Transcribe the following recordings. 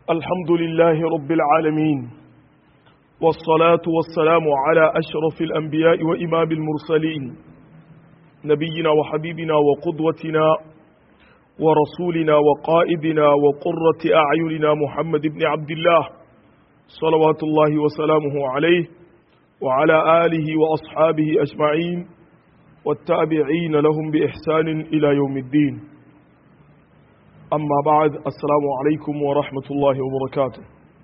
الحمد لله رب العالمين والصلاة والسلام على أشرف الأنبياء وإمام المرسلين نبينا وحبيبنا وقدوتنا ورسولنا وقائدنا وقرة أعيننا محمد بن عبد الله صلوات الله وسلامه عليه وعلى آله وأصحابه أجمعين والتابعين لهم بإحسان إلى يوم الدين أما بعد السلام عليكم ورحمة الله وبركاته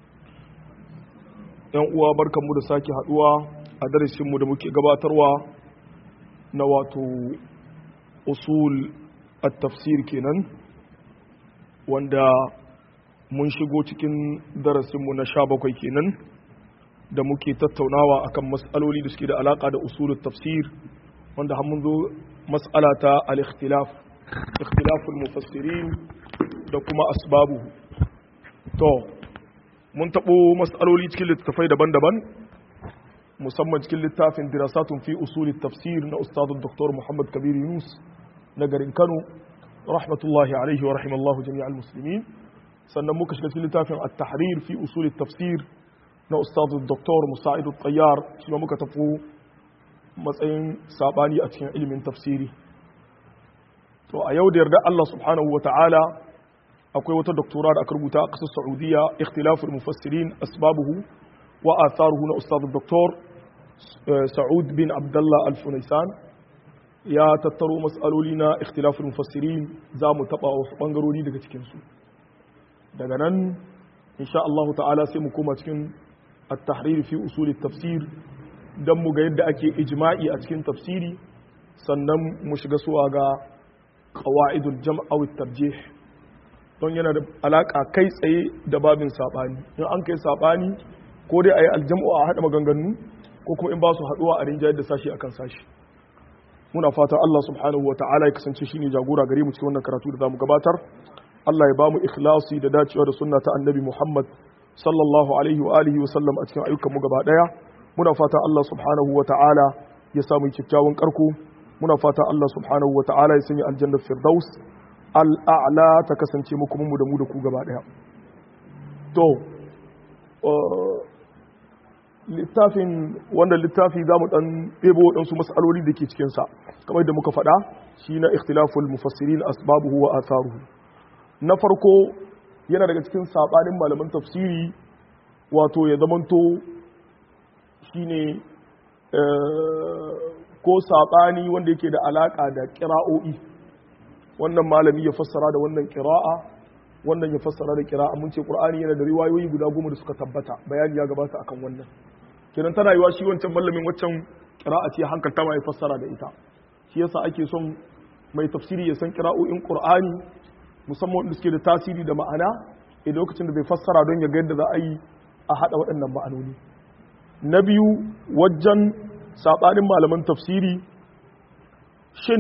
‘yan uwa barkanmu da sake haduwa a darasinmu da muke gabatarwa na wato usul at-tafsir kenan wanda mun shigo cikin darasinmu na sha bakwai kenan da muke tattaunawa akan mas'aloli da suke da alaka da usul tafsir wanda har mun zo mas'ala ta al-ikhtilaf ikhtilaful mufassirin da kuma asbabu to mun taɓo matsaloli cikin littattafai daban-daban musamman cikin littafin dirasatun fi usuli tafsir na ustadun dr muhammad kabir yunus na garin kano rahmatullahi alaihi wa rahimallahu jami'al muslimin sannan muka shiga cikin littafin at-tahrir fi usuli tafsir na ustadun dr musa'id tayyar shi ma muka tafi matsayin sabani a cikin ilimin tafsiri to a yau da yarda Allah subhanahu wa ta'ala akwai wata doktora da aka rubuta a ƙasar Saudiya ikhtilaful mufassirin asbabuhu wa atharuhu na ustad doktor Sa'ud bin Abdullah Al-Funaisan ya tattaro mas'aloli na ikhtilaful mufassirin za mu taɓa wasu ɓangarori daga cikinsu daga nan insha Allah ta'ala sai mu koma cikin at-tahrir fi usul tafsir dan mu ga yadda ake ijma'i a cikin tafsiri sannan mu shiga suwa ga qawaidul jam' aw tarjih don yana da alaka kai tsaye da babin sabani in an kai sabani ko dai ayi aljam'u a hada maganganu ko kuma in ba su haduwa a rinjayar da sashi akan sashi muna fatan Allah subhanahu wata'ala ya kasance shine jagora gare mu cikin wannan karatu da zamu gabatar Allah ya ba mu ikhlasi da dacewa da sunna ta annabi Muhammad sallallahu alaihi wa alihi wa sallam a cikin ayyukan mu gaba daya muna fatan Allah subhanahu wata'ala ya samu kyakkyawan karko muna fatan Allah subhanahu wata'ala ya sanya aljannar firdaus al'a'la ta kasance muku mu da mu da ku gaba daya to littafin wanda littafi za mu dan ɗebo waɗansu matsaloli da ke cikinsa kamar da muka faɗa shi na ikhtilaful mufassirin asbabuhu wa atharuhu na farko yana daga cikin saɓanin malaman tafsiri wato ya zamanto shine ko saɓani wanda yake da alaƙa da ƙira'o'i wannan malami ya fassara da wannan kira'a wannan ya fassara da kira'a mun ce qur'ani yana da riwayoyi guda goma da suka tabbata bayani ya gabata akan wannan kenan tana yiwa shi wancan mallamin waccan kira'a ce hankalta ma ya fassara da ita shi yasa ake son mai tafsiri ya san kira'o'in qur'ani musamman wanda suke da tasiri da ma'ana a lokacin da bai fassara don ya ga yadda za a yi a haɗa waɗannan ma'anoni na biyu wajen saɓanin malaman tafsiri shin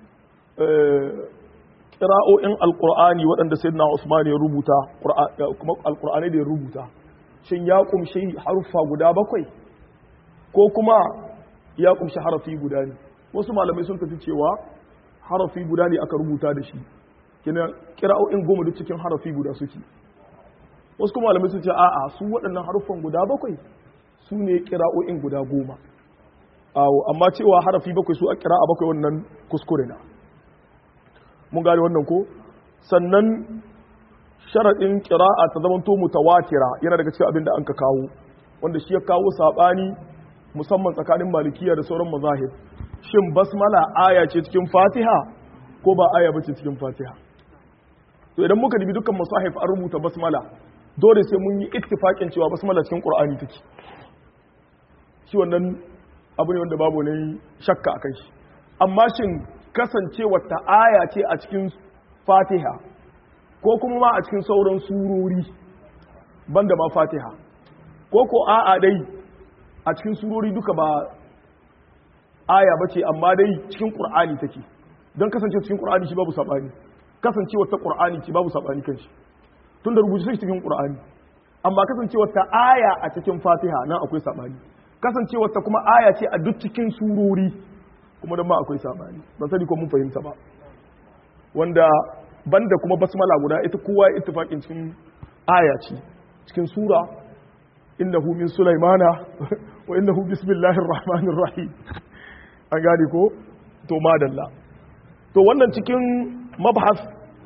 kira'o'in alkur'ani waɗanda sai na usman ya rubuta kuma alkur'ani da ya rubuta shin ya kumshi haruffa guda bakwai ko kuma ya kumshi harafi guda ne wasu malamai sun tafi cewa harafi guda ne aka rubuta da shi kina kira'o'in goma duk cikin harafi guda suke wasu kuma malamai sun ce a'a su waɗannan haruffan guda bakwai su ne kira'o'in guda goma amma cewa harafi bakwai su a kira'a bakwai wannan kuskure na mun gane wannan ko sannan sharaɗin ƙira'a ta zama to mutawatira yana daga cikin abin da an ka kawo wanda shi ya kawo saɓani musamman tsakanin malikiya da sauran mazahib shin basmala aya ce cikin fatiha ko ba aya ba ce cikin fatiha to idan muka dubi dukkan masahif an rubuta basmala dole sai mun yi ittifaƙin cewa basmala cikin qur'ani take shi wannan abu ne wanda babu ne shakka akan shi amma shin kasancewar ta aya ce a cikin fatiha ko kuma ma a cikin sauran surori banda ma fatiha ko ko a'a dai a cikin surori duka ba aya ba ce amma dai cikin ƙur'ani take don kasance cikin ƙur'ani shi babu saɓani kasancewar ta ƙur'ani ce babu saɓani kan shi tun da rubuce cikin ƙur'ani amma kasancewar ta aya a cikin fatiha nan akwai saɓani kasancewar ta kuma aya ce a duk cikin surori kuma don ma akwai sabani ban sani ko mun fahimta ba wanda banda kuma basmala guda ita kowa ya ittifaqin cikin aya ce cikin sura innahu min sulaimana wa innahu bismillahir rahmanir rahim an gane ko to madalla to wannan cikin mabhas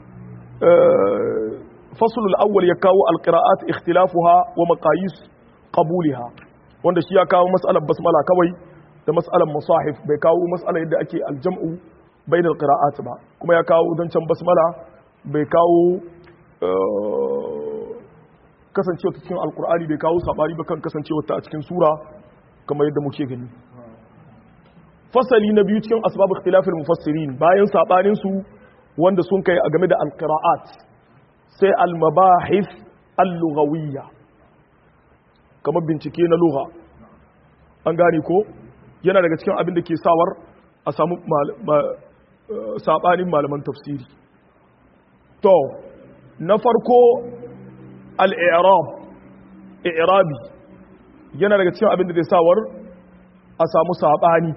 fasl al-awwal ya kawo al-qira'at ikhtilafuha wa maqayis qabulha wanda shi ya kawo mas'alar basmala kawai da mas'alar musahif bai kawo mas'alar yadda ake aljam'u bain al-qira'at ba kuma ya kawo zancen basmala bai kawo kasancewa ta cikin alkur'ani bai kawo sabari ba kan kasancewa ta a cikin sura kamar yadda muke gani fasali na biyu cikin asbab ikhtilafil mufassirin bayan sabanin su wanda sun kai a game da alqira'at sai almabahith al-lughawiyya kamar bincike na lugha an gane ko yana daga cikin abin da ke sawar a samu sabanin malaman tafsiri to na farko al'irab i'rabi yana daga cikin abin da zai sawar a samu saɓani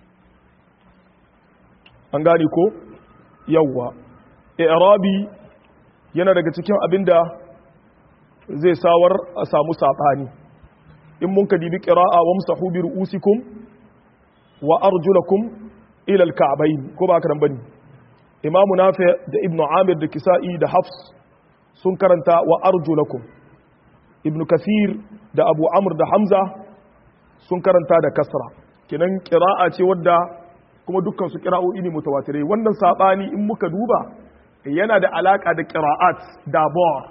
an gane ko yawwa i'rabi yana daga cikin abin da zai sawar a samu saɓani in mun ka dibi ƙira'a wa musahu bi ru'usikum wa arjulakum ila al-ka'bayn ko ba ka nan bane imamu nafi da ibnu amir da kisa'i da hafs sun karanta wa arjulakum ibn kathir da abu amr da hamza sun karanta da kasra kinan qira'a ce wadda kuma dukkan su qira'o'i ne mutawatirai wannan sabani in muka duba yana da alaka da qira'at da bor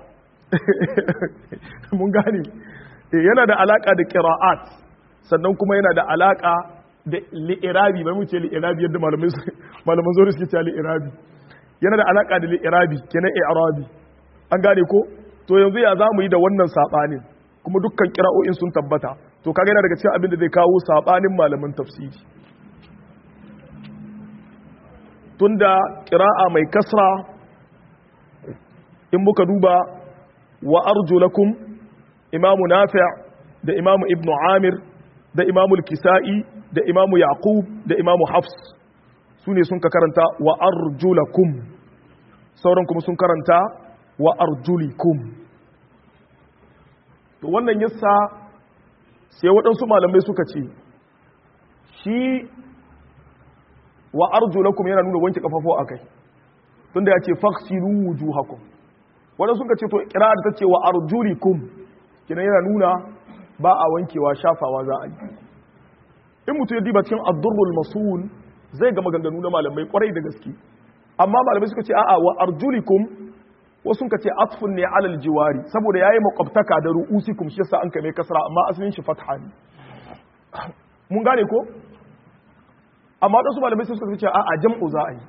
mun gane yana da alaka da qira'at sannan kuma yana da alaka da li'irabi bai mu ce li'irabi yadda malamai malaman zuri suke cewa li'irabi yana da alaka da li'irabi kenan i'rabi an gane ko to yanzu ya za mu yi da wannan saɓanin kuma dukkan kira'o'in sun tabbata to kaga yana daga cikin abin da zai kawo saɓanin malaman tafsiri tunda kira'a mai kasra in muka duba wa arjulakum imamu nafi' da imamu ibnu amir da imamu kisa'i da imamu yaqub da imamu hafs su ne sun ka karanta wa arjulakum sauran kuma sun karanta wa arjulikum to wannan yasa sai waɗansu malamai suka ce shi wa arjulakum yana nuna wanke kafafo a kai tunda ya ce faksilu wujuhakum waɗansu suka ce to kira da ta ce wa arjulikum kina yana nuna ba a wankewa shafawa za a yi in mutum ya diba cikin addurrul masul zai ga maganganu na malamai kwarai da gaske amma malamai suka ce a'a wa arjulikum wasu ka ce atfun ne alal jiwari saboda yayi makwabtaka da ru'usikum shi yasa an kame kasra amma asalin shi fatha ne mun gane ko amma wasu malamai sai suka ce a'a jam'u za a yi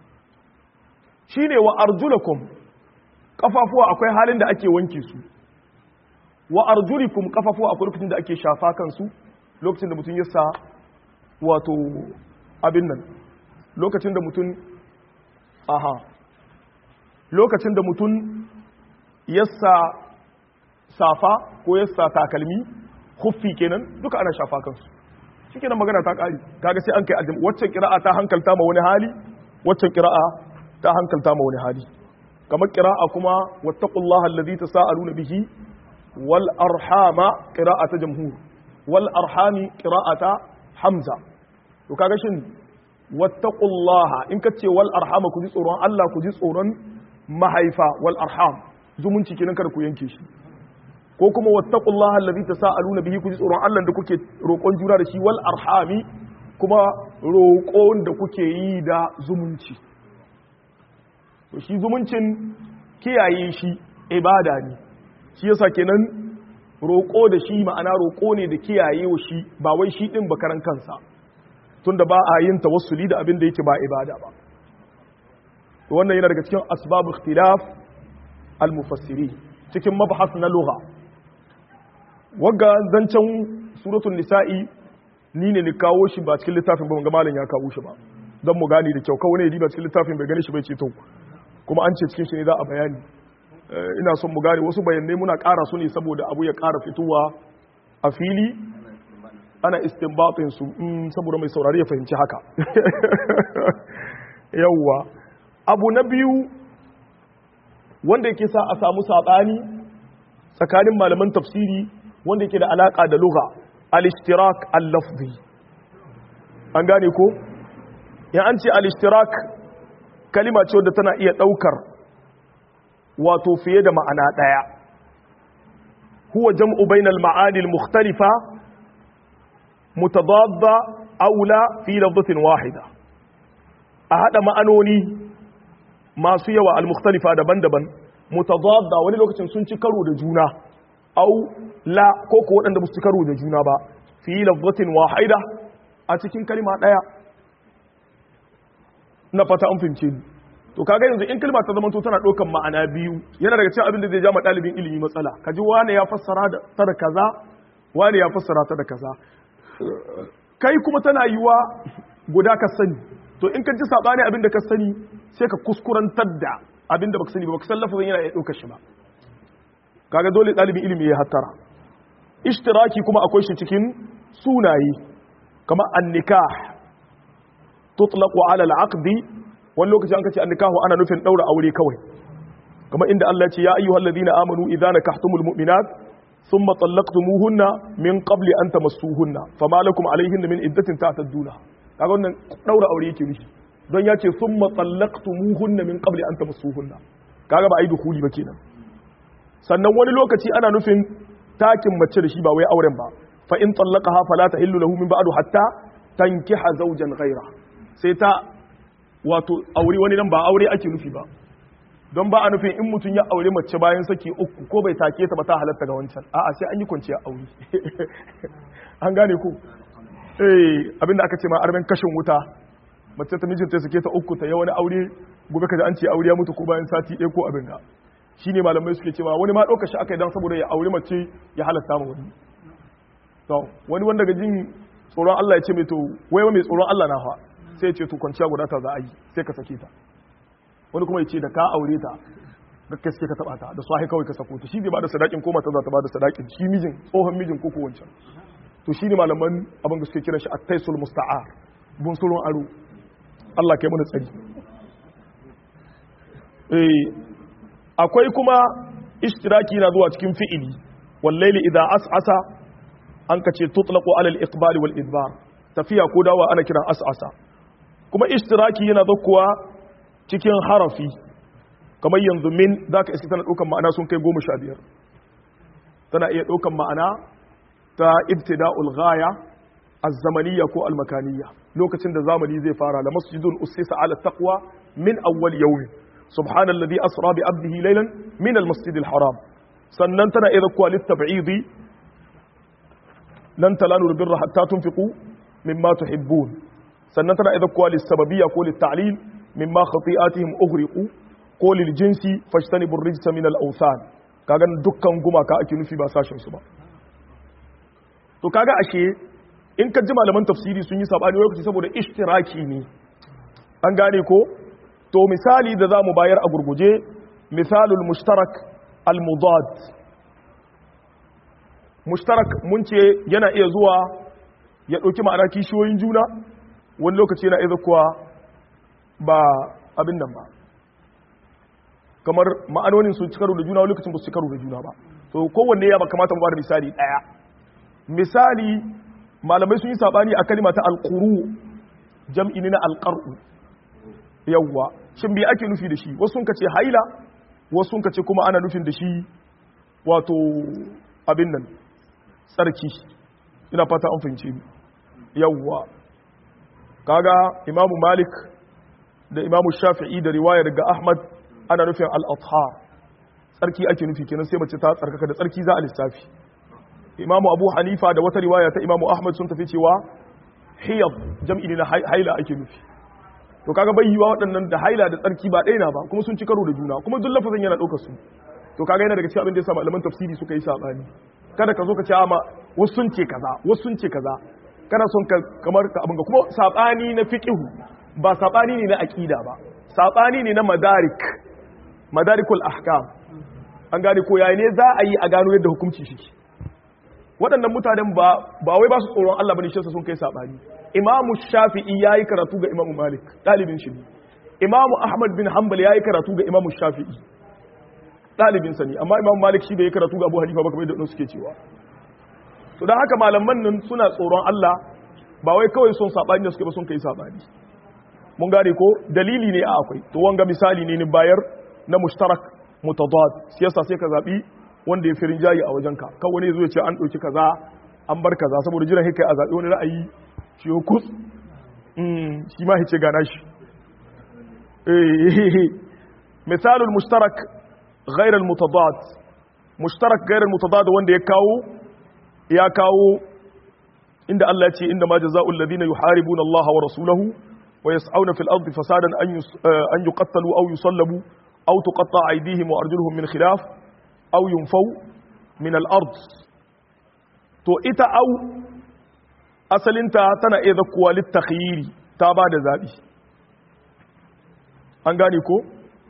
shine wa arjulakum kafafuwa akwai halin da ake wanke su wa arjulikum kafafuwa akwai lokacin da ake shafa kansu lokacin da mutum ya sa wato abin nan lokacin da mutum aha lokacin da mutum yassa safa ko yassa takalmi huffi kenan duka ana shafa kansu shi kenan magana ta ƙari kaga sai an kai aljam waccan kira'a ta hankalta ma wani hali waccan kira'a ta hankalta ma wani hali kamar kira'a kuma wattaqullaha allazi tasaaluna bihi wal arhama qira'ata jamhur wal arhami qira'ata hamza to kaga shin wattaqullaha in kace wal arhama ku ji tsoron Allah ku ji tsoron mahaifa wal arham zumunci kenan kada ku yanke shi ko kuma wattaqullaha allazi tasaaluna bihi ku ji tsoron Allah da kuke roƙon juna da shi wal arhami kuma roƙon da kuke yi da zumunci to shi zumuncin kiyaye shi ibada ne shi yasa kenan roƙo da shi ma'ana roƙo ne da kiyaye wa shi ba wai shi din bakaran kansa tunda ba a yin tawassuli da abin da yake ba ibada ba to wannan yana daga cikin asbabu ikhtilaf al-mufassiri cikin mabhas na lugha wagga zancen suratul nisa'i ni ne ni kawo shi ba cikin littafin ba ga malam ya kawo shi ba don mu gane da kyau kawai ne ba cikin littafin bai gane shi bai ce to kuma an ce cikin shi ne za a bayani ina son mu gane wasu bayanai muna ƙara su ne saboda abu ya ƙara fitowa a fili ana istinbatin su saboda mai saurari ya fahimci haka yawwa abu na biyu wanda yake sa a samu saɓani tsakanin malaman tafsiri wanda yake da alaka da lugha al-ishtirak al-lafzi an gane ko in an ce al-ishtirak kalima ce wadda tana iya daukar wato fiye da ma'ana daya huwa jam'u bainal ma'ani al-mukhtalifa mutadadda aula fi lafzatin wahida a hada ma'anoni masu yawa al-mukhtalifa daban-daban mutadadda wani lokacin sun ci karo da juna au la ko ko waɗanda ba su ci karo da juna ba fi lafzatin wahida a cikin kalma daya na fata an fahimce ni to kaga yanzu in kalma ta zama to tana ɗaukan ma'ana biyu yana daga cikin abin da zai ja ma ɗalibin ilimi matsala kaji wane ya fassara ta da kaza wane ya fassara ta da kaza kai kuma tana yiwa guda ka sani to in ka ji sabani abin da ka sani sai ka kuskurantar da abin da baka sani ba baka san lafazin yana iya ɗaukar shi ba kaga dole ɗalibin ilimi ya hattara ishtiraki kuma akwai shi cikin sunaye kama an-nikah tutlaqu ala al-aqdi wani lokaci an kace an-nikahu ana nufin daura aure kawai kama inda Allah ya ce ya ayyuhal ladina amanu idza nakahtumul mu'minat thumma talaqtumuhunna min qabli an tamassuhunna fama lakum alayhinna min iddatin ta'tadduna kaga wannan daura aure yake nufi don ya ce thumma talaqtumuhunna min qabli an tamassuhunna kaga ba ai dukuli ba kenan sannan wani lokaci ana nufin takin mace da shi ba wai auren ba fa in tallaqaha fala tahillu lahu min ba'du hatta tankiha zawjan ghayra sai ta wato aure wani nan ba aure ake nufi ba don ba a nufin in mutum ya aure mace bayan saki uku ko bai take ta ba ta halatta ga wancan a'a sai an yi kwanciya aure an gane ku eh abinda aka ce ma armen kashin wuta mace ta mijinta suke ta uku ta yi wani aure gobe kaji an ce aure ya mutu ko bayan sati ɗaya ko abin ga shine malamai suke cewa wani ma ɗauka shi aka yi don saboda ya aure mace ya halatta ma wani to wani wanda ga jin tsoron Allah ya ce mai to wai mai tsoron Allah na fa sai ya ce to kwanciya guda ta za a yi sai ka sake ta wani kuma ya ce da ka aure ta gaske suke ka taba ta da sahi kawai ka sako ta shi zai bada sadakin ko mata za ta bada sadakin shi mijin tsohon mijin ko ko wancan to shi ne malaman abin da suke kiran shi at-taisul musta'ar bun surun aro Allah kai mana tsari eh akwai kuma ishtiraki na zuwa cikin fi'ili wallaili idza as'asa an kace tutlaqu ala al-iqbal wal idbar tafiya ko dawa ana kiran as'asa kuma ishtiraki yana zakkuwa cikin harafi kamar yanzu min zaka iska tana daukan ma'ana sun kai goma sha biyar tana iya daukan ma'ana ta ibtida'ul ghaya az-zamaniyya ko al-makaniyya lokacin da zamani zai fara la masjidun ussisa ala taqwa min awwal yawmin سبحان الذي أسرى بعبده ليلا من المسجد الحرام sannan tana iya zakkuwa littab'idi lan talalu birra hatta tunfiqu mimma tuhibbun sannan tana iya zakkuwa lissababiyya ko litta'lil mimma khati'atihim ughriqu ko lil jinsi fajtanibu ar-rijsa min al-awthan kaga dukkan gumaka ake nufi ba sashin su ba to kaga ashe in ka ji malaman tafsiri sun yi sabani lokaci saboda ishtiraki ne an gane ko to misali da za mu bayar a gurguje misalul mushtarak al-mudad mushtarak mun ce yana iya zuwa ya ɗauki ma'ana kishiyoyin juna wani lokaci yana iya kuwa ba abin nan ba kamar ma'anonin sun ci karo da juna wani lokacin ba su ci karo da juna ba to kowanne ya ba kamata mu ba da misali ɗaya misali malamai sun yi saɓani a kalima ta alƙuru jam'i ne na alƙar'u yawwa shin me ake nufi da shi wasu sun kace haila wasu sun kace kuma ana nufin da shi wato abin nan tsarki ina fata an fahimce ni yawwa kaga imamu malik da imamu shafi'i da riwaya daga ahmad ana nufin al-athhar tsarki ake nufi kenan sai mace ta tsarkaka da tsarki za a lissafi imamu abu hanifa da wata riwaya ta imamu ahmad sun tafi cewa hiyab jam'i ne na haila ake nufi to kaga bai yiwa waɗannan da haila da tsarki ba ɗaya na ba kuma sun ci karo da juna kuma duk lafazin yana ɗaukar su to kaga yana daga cikin abin da yasa malaman tafsiri suka yi sabani kada ka zo ka ce ama wasu sun ce kaza wasu sun ce kaza kana son ka kamar ka abin ga kuma sabani na fiqhu ba sabani ne na aqida ba sabani ne na madarik madarikul ahkam an gane ko yayi ne za a yi a gano yadda hukunci shi waɗannan mutanen ba ba wai ba su tsoron Allah bane shi sun kai sabani imamu shafi'i yayi karatu ga imamu malik dalibin shi imamu ahmad bin hanbal yayi karatu ga imamu shafi'i ɗalibin sa ne amma imam malik shi bai karatu ga abu hanifa ba kamar yadda suke cewa to dan haka malaman nan suna tsoron Allah ba wai kawai son sabani da suke ba sun kai sabani mun gane ko dalili ne a akwai to wanga misali ne ni bayar na mushtarak mutadad siyasa sai ka zabi wanda ya fi rinjayi a wajenka kan wani zo ya ce an ɗauki kaza an bar kaza saboda jiran hika a zaɓi wani ra'ayi shi ya kus shi ma hice gana shi misalul mushtarak ghairar mutadad mushtarak ghairar mutadad wanda ya kawo ya kawo inda Allah ya ce inda ma jaza'ul ladina yuharibuna Allah wa rasulahu wa yas'auna fil ardi fasadan an yuqattalu aw yusallabu aw tuqatta aydihim wa arjuluhum min khilaf aw yunfaw min al-ard to ita au asalinta tana iya zakkuwa littakhyiri ta ba da zabi an gane ko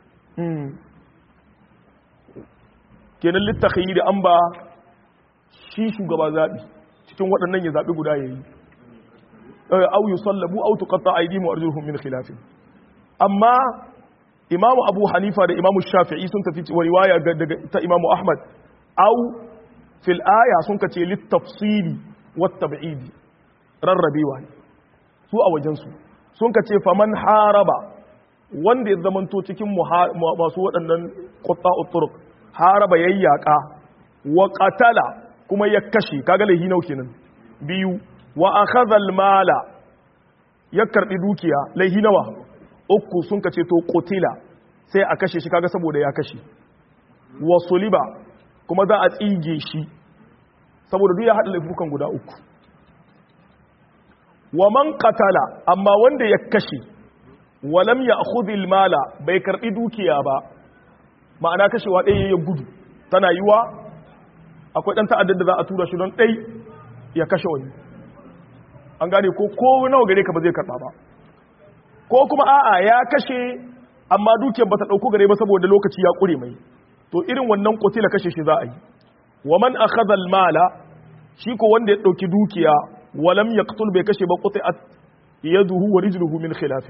kenan littakhyiri an ba shi shugaba zabi cikin waɗannan ya zabi guda yayi au yusallabu au tuqatta aydihim wa arjuluhum min khilaf amma imamu abu hanifa da imamu shafi'i sun tafi wa riwaya daga ta imamu ahmad au fil aya sun kace littafsili wat tab'idi rarrabewa ne su a wajen su sun kace faman haraba wanda ya zamanto cikin masu waɗannan qutta'u turuq haraba yayyaka wa qatala kuma ya kashe kaga lahi nau kenan biyu wa akhadha al mala ya karbi dukiya lahi nawa uku sun kace to qutila sai a kashe shi kaga saboda ya kashe wa suliba kuma za a tsige shi saboda duk ya haɗa laifukan guda uku wa man qatala amma wanda ya kashe walam ya akhudhil mala bai karbi dukiya ba ma'ana kashewa ɗaya ya gudu tana yiwa akwai ɗan ta'addar da za a tura shi don ɗai ya kashe wani an gane ko ko nawa gare ka ba zai karɓa ba ko kuma a'a ya kashe amma dukiyar ba ta ɗauko gare ba saboda lokaci ya ƙure mai to irin wannan kotila kashe shi za a yi wa man akhadha al-mala shi ko wanda ya dauki dukiya walam yaqtul bai kashe ba quti'at yaduhu wa rijluhu min khilaf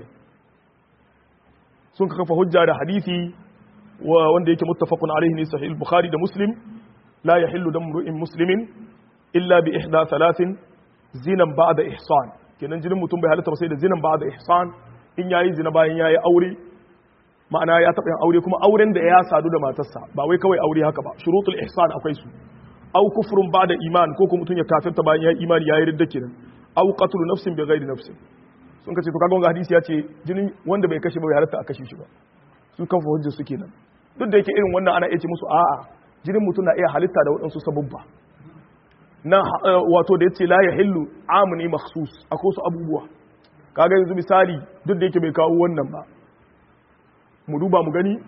sun kafa hujja da hadisi wanda yake muttafaqun alaihi ne sahih bukhari da muslim la yahillu damu ru'in muslimin illa bi ihda thalathin zinan ba'da ihsan kenan jinin mutum bai halatta ba sai da zinan ba'da ihsan in yayi zina bayan yayi aure ma'ana ya taɓa yin aure kuma auren da ya sadu da matarsa ba wai kawai aure haka ba shurutul ihsan akwai su aw kufrun ba'da iman ko kuma mutum ya kafirta bayan ya imani yayi ridda kenan aw qatlu nafsin bi ghairi nafsin sun kace to kaga wannan hadisi ya ce jinin wanda bai kashe ba bai halatta a kashe shi ba su kan fa hujjar su kenan duk da yake irin wannan ana iya ce musu a'a jinin mutum na iya halitta da waɗansu sababba na wato da yace la yahillu amni makhsus akwai su abubuwa kaga yanzu misali duk da yake bai kawo wannan ba mu duba mu gani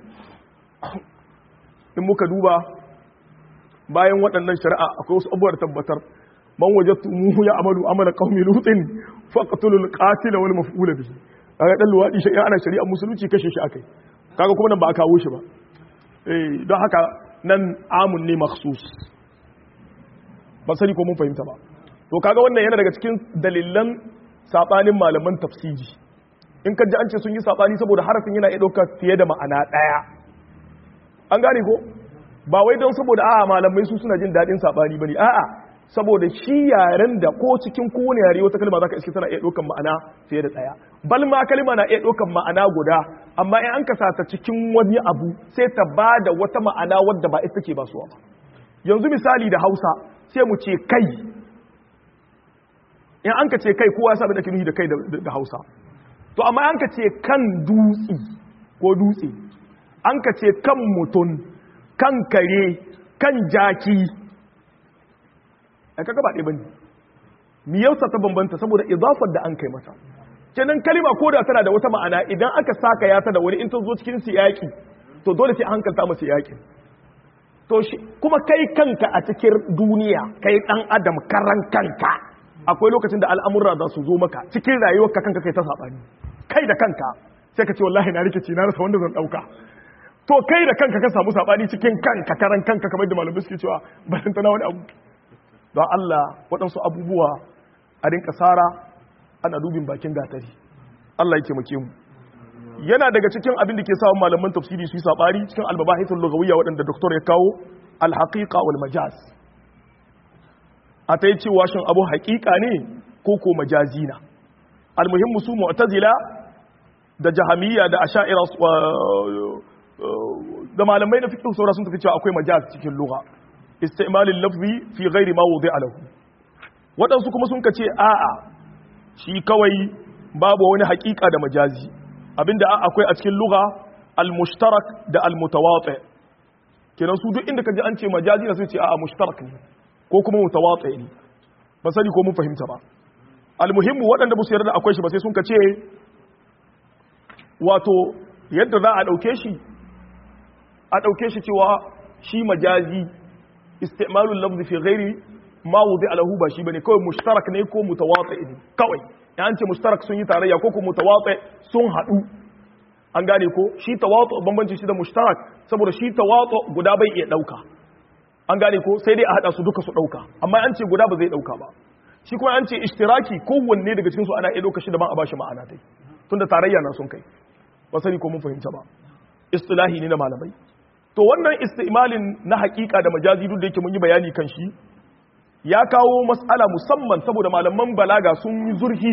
in muka duba bayan waɗannan shari'a akwai wasu abubuwar tabbatar man wajattu muhu ya amalu amala qaumi lutin faqtulul qatila wal maf'ula bihi kaga dan luwadi shi ana shari'a musulunci kashe shi akai kaga kuma nan ba a kawo shi ba eh don haka nan amun ne makhsus ba sani ko mun fahimta ba to kaga wannan yana daga cikin dalilan sabanin malaman tafsiri in ka ji an ce sun yi sabani saboda harafin yana iya ɗaukar fiye da ma'ana ɗaya an gane ko ba wai don saboda a'a malamai su suna jin daɗin sabani bane a'a saboda shi yaren da ko cikin kowane yare wata kalma zaka iske tana iya ɗaukar ma'ana fiye da ɗaya bal ma kalma na iya ɗaukar ma'ana guda amma in an kasa ta cikin wani abu sai ta ba da wata ma'ana wadda ba ita ke basuwa ba yanzu misali da Hausa sai mu ce kai in an ka ce kai kowa sabi da kinuhi da kai da Hausa to amma an ka ce kan dutse ko dutse an ka ce kan mutum kan kare kan jaki a kaga ba ɗaya bane miyausa ta bambanta saboda idafar da an kai mata kenan kalima ko da tana da wata ma'ana idan aka saka ya ta da wani in ta zo cikin siyaki to dole sai an hankalta masa siyakin to shi kuma kai kanka a cikin duniya kai dan adam karan kanka akwai lokacin da al'amurra za su zo maka cikin rayuwarka kanka kai ta sabani kai da kanka sai ka ce wallahi na rikici na rasa wanda zan dauka to kai da kanka ka samu sabani cikin kanka karan kanka kamar da malamai suke cewa ba san tana wani abu don Allah waɗansu abubuwa a rinka sara ana dubin bakin gatari Allah ya taimake mu yana daga cikin abin da ke sa malaman tafsiri su yi sabari cikin albabahithul lughawiyya waɗanda doktor ya kawo al-haqiqa wal majaz a ta yi cewa shin abu haƙiƙa ne ko ko majazi na almuhimmu su mu'tazila da jahamiyya da asha'ira da malamai na fiqh saura sun tafi cewa akwai majaz cikin lugha istimalin lafzi fi ghairi ma wudi'a lahu waɗansu kuma sun kace a'a shi kawai babu wani haƙiƙa da majazi abinda akwai a cikin lugha al-mushtarak da al-mutawati kenan su duk inda kaji an ce majazi na sai ce a'a mushtarak ne ko kuma mutawatsi ne ba sani ko mun fahimta ba almuhimmu waɗanda ba su yarda akwai shi ba sai sun ka ce wato yadda za a ɗauke shi a ɗauke shi cewa shi majazi istimalul lafzi fi ghairi ma wudi alahu ba shi bane kawai mushtarak ne ko mutawatsi ne kawai ya an ce mushtarak sun yi tarayya ko ko mutawatsi sun haɗu an gane ko shi tawatu bambanci shi da mushtarak saboda shi tawatu guda bai iya ɗauka an gane ko sai dai a hada su duka su dauka amma an ce guda ba zai dauka ba shi kuma an ce ishtiraki kowanne daga cikin su ana iya dauka shi daban a bashi ma'ana dai tunda tarayya na sun kai ba sani ko mun fahimta ba istilahi ne na malamai to wannan istimalin na hakika da majazi duk da yake mun yi bayani kan shi ya kawo mas'ala musamman saboda malaman balaga sun yi zurfi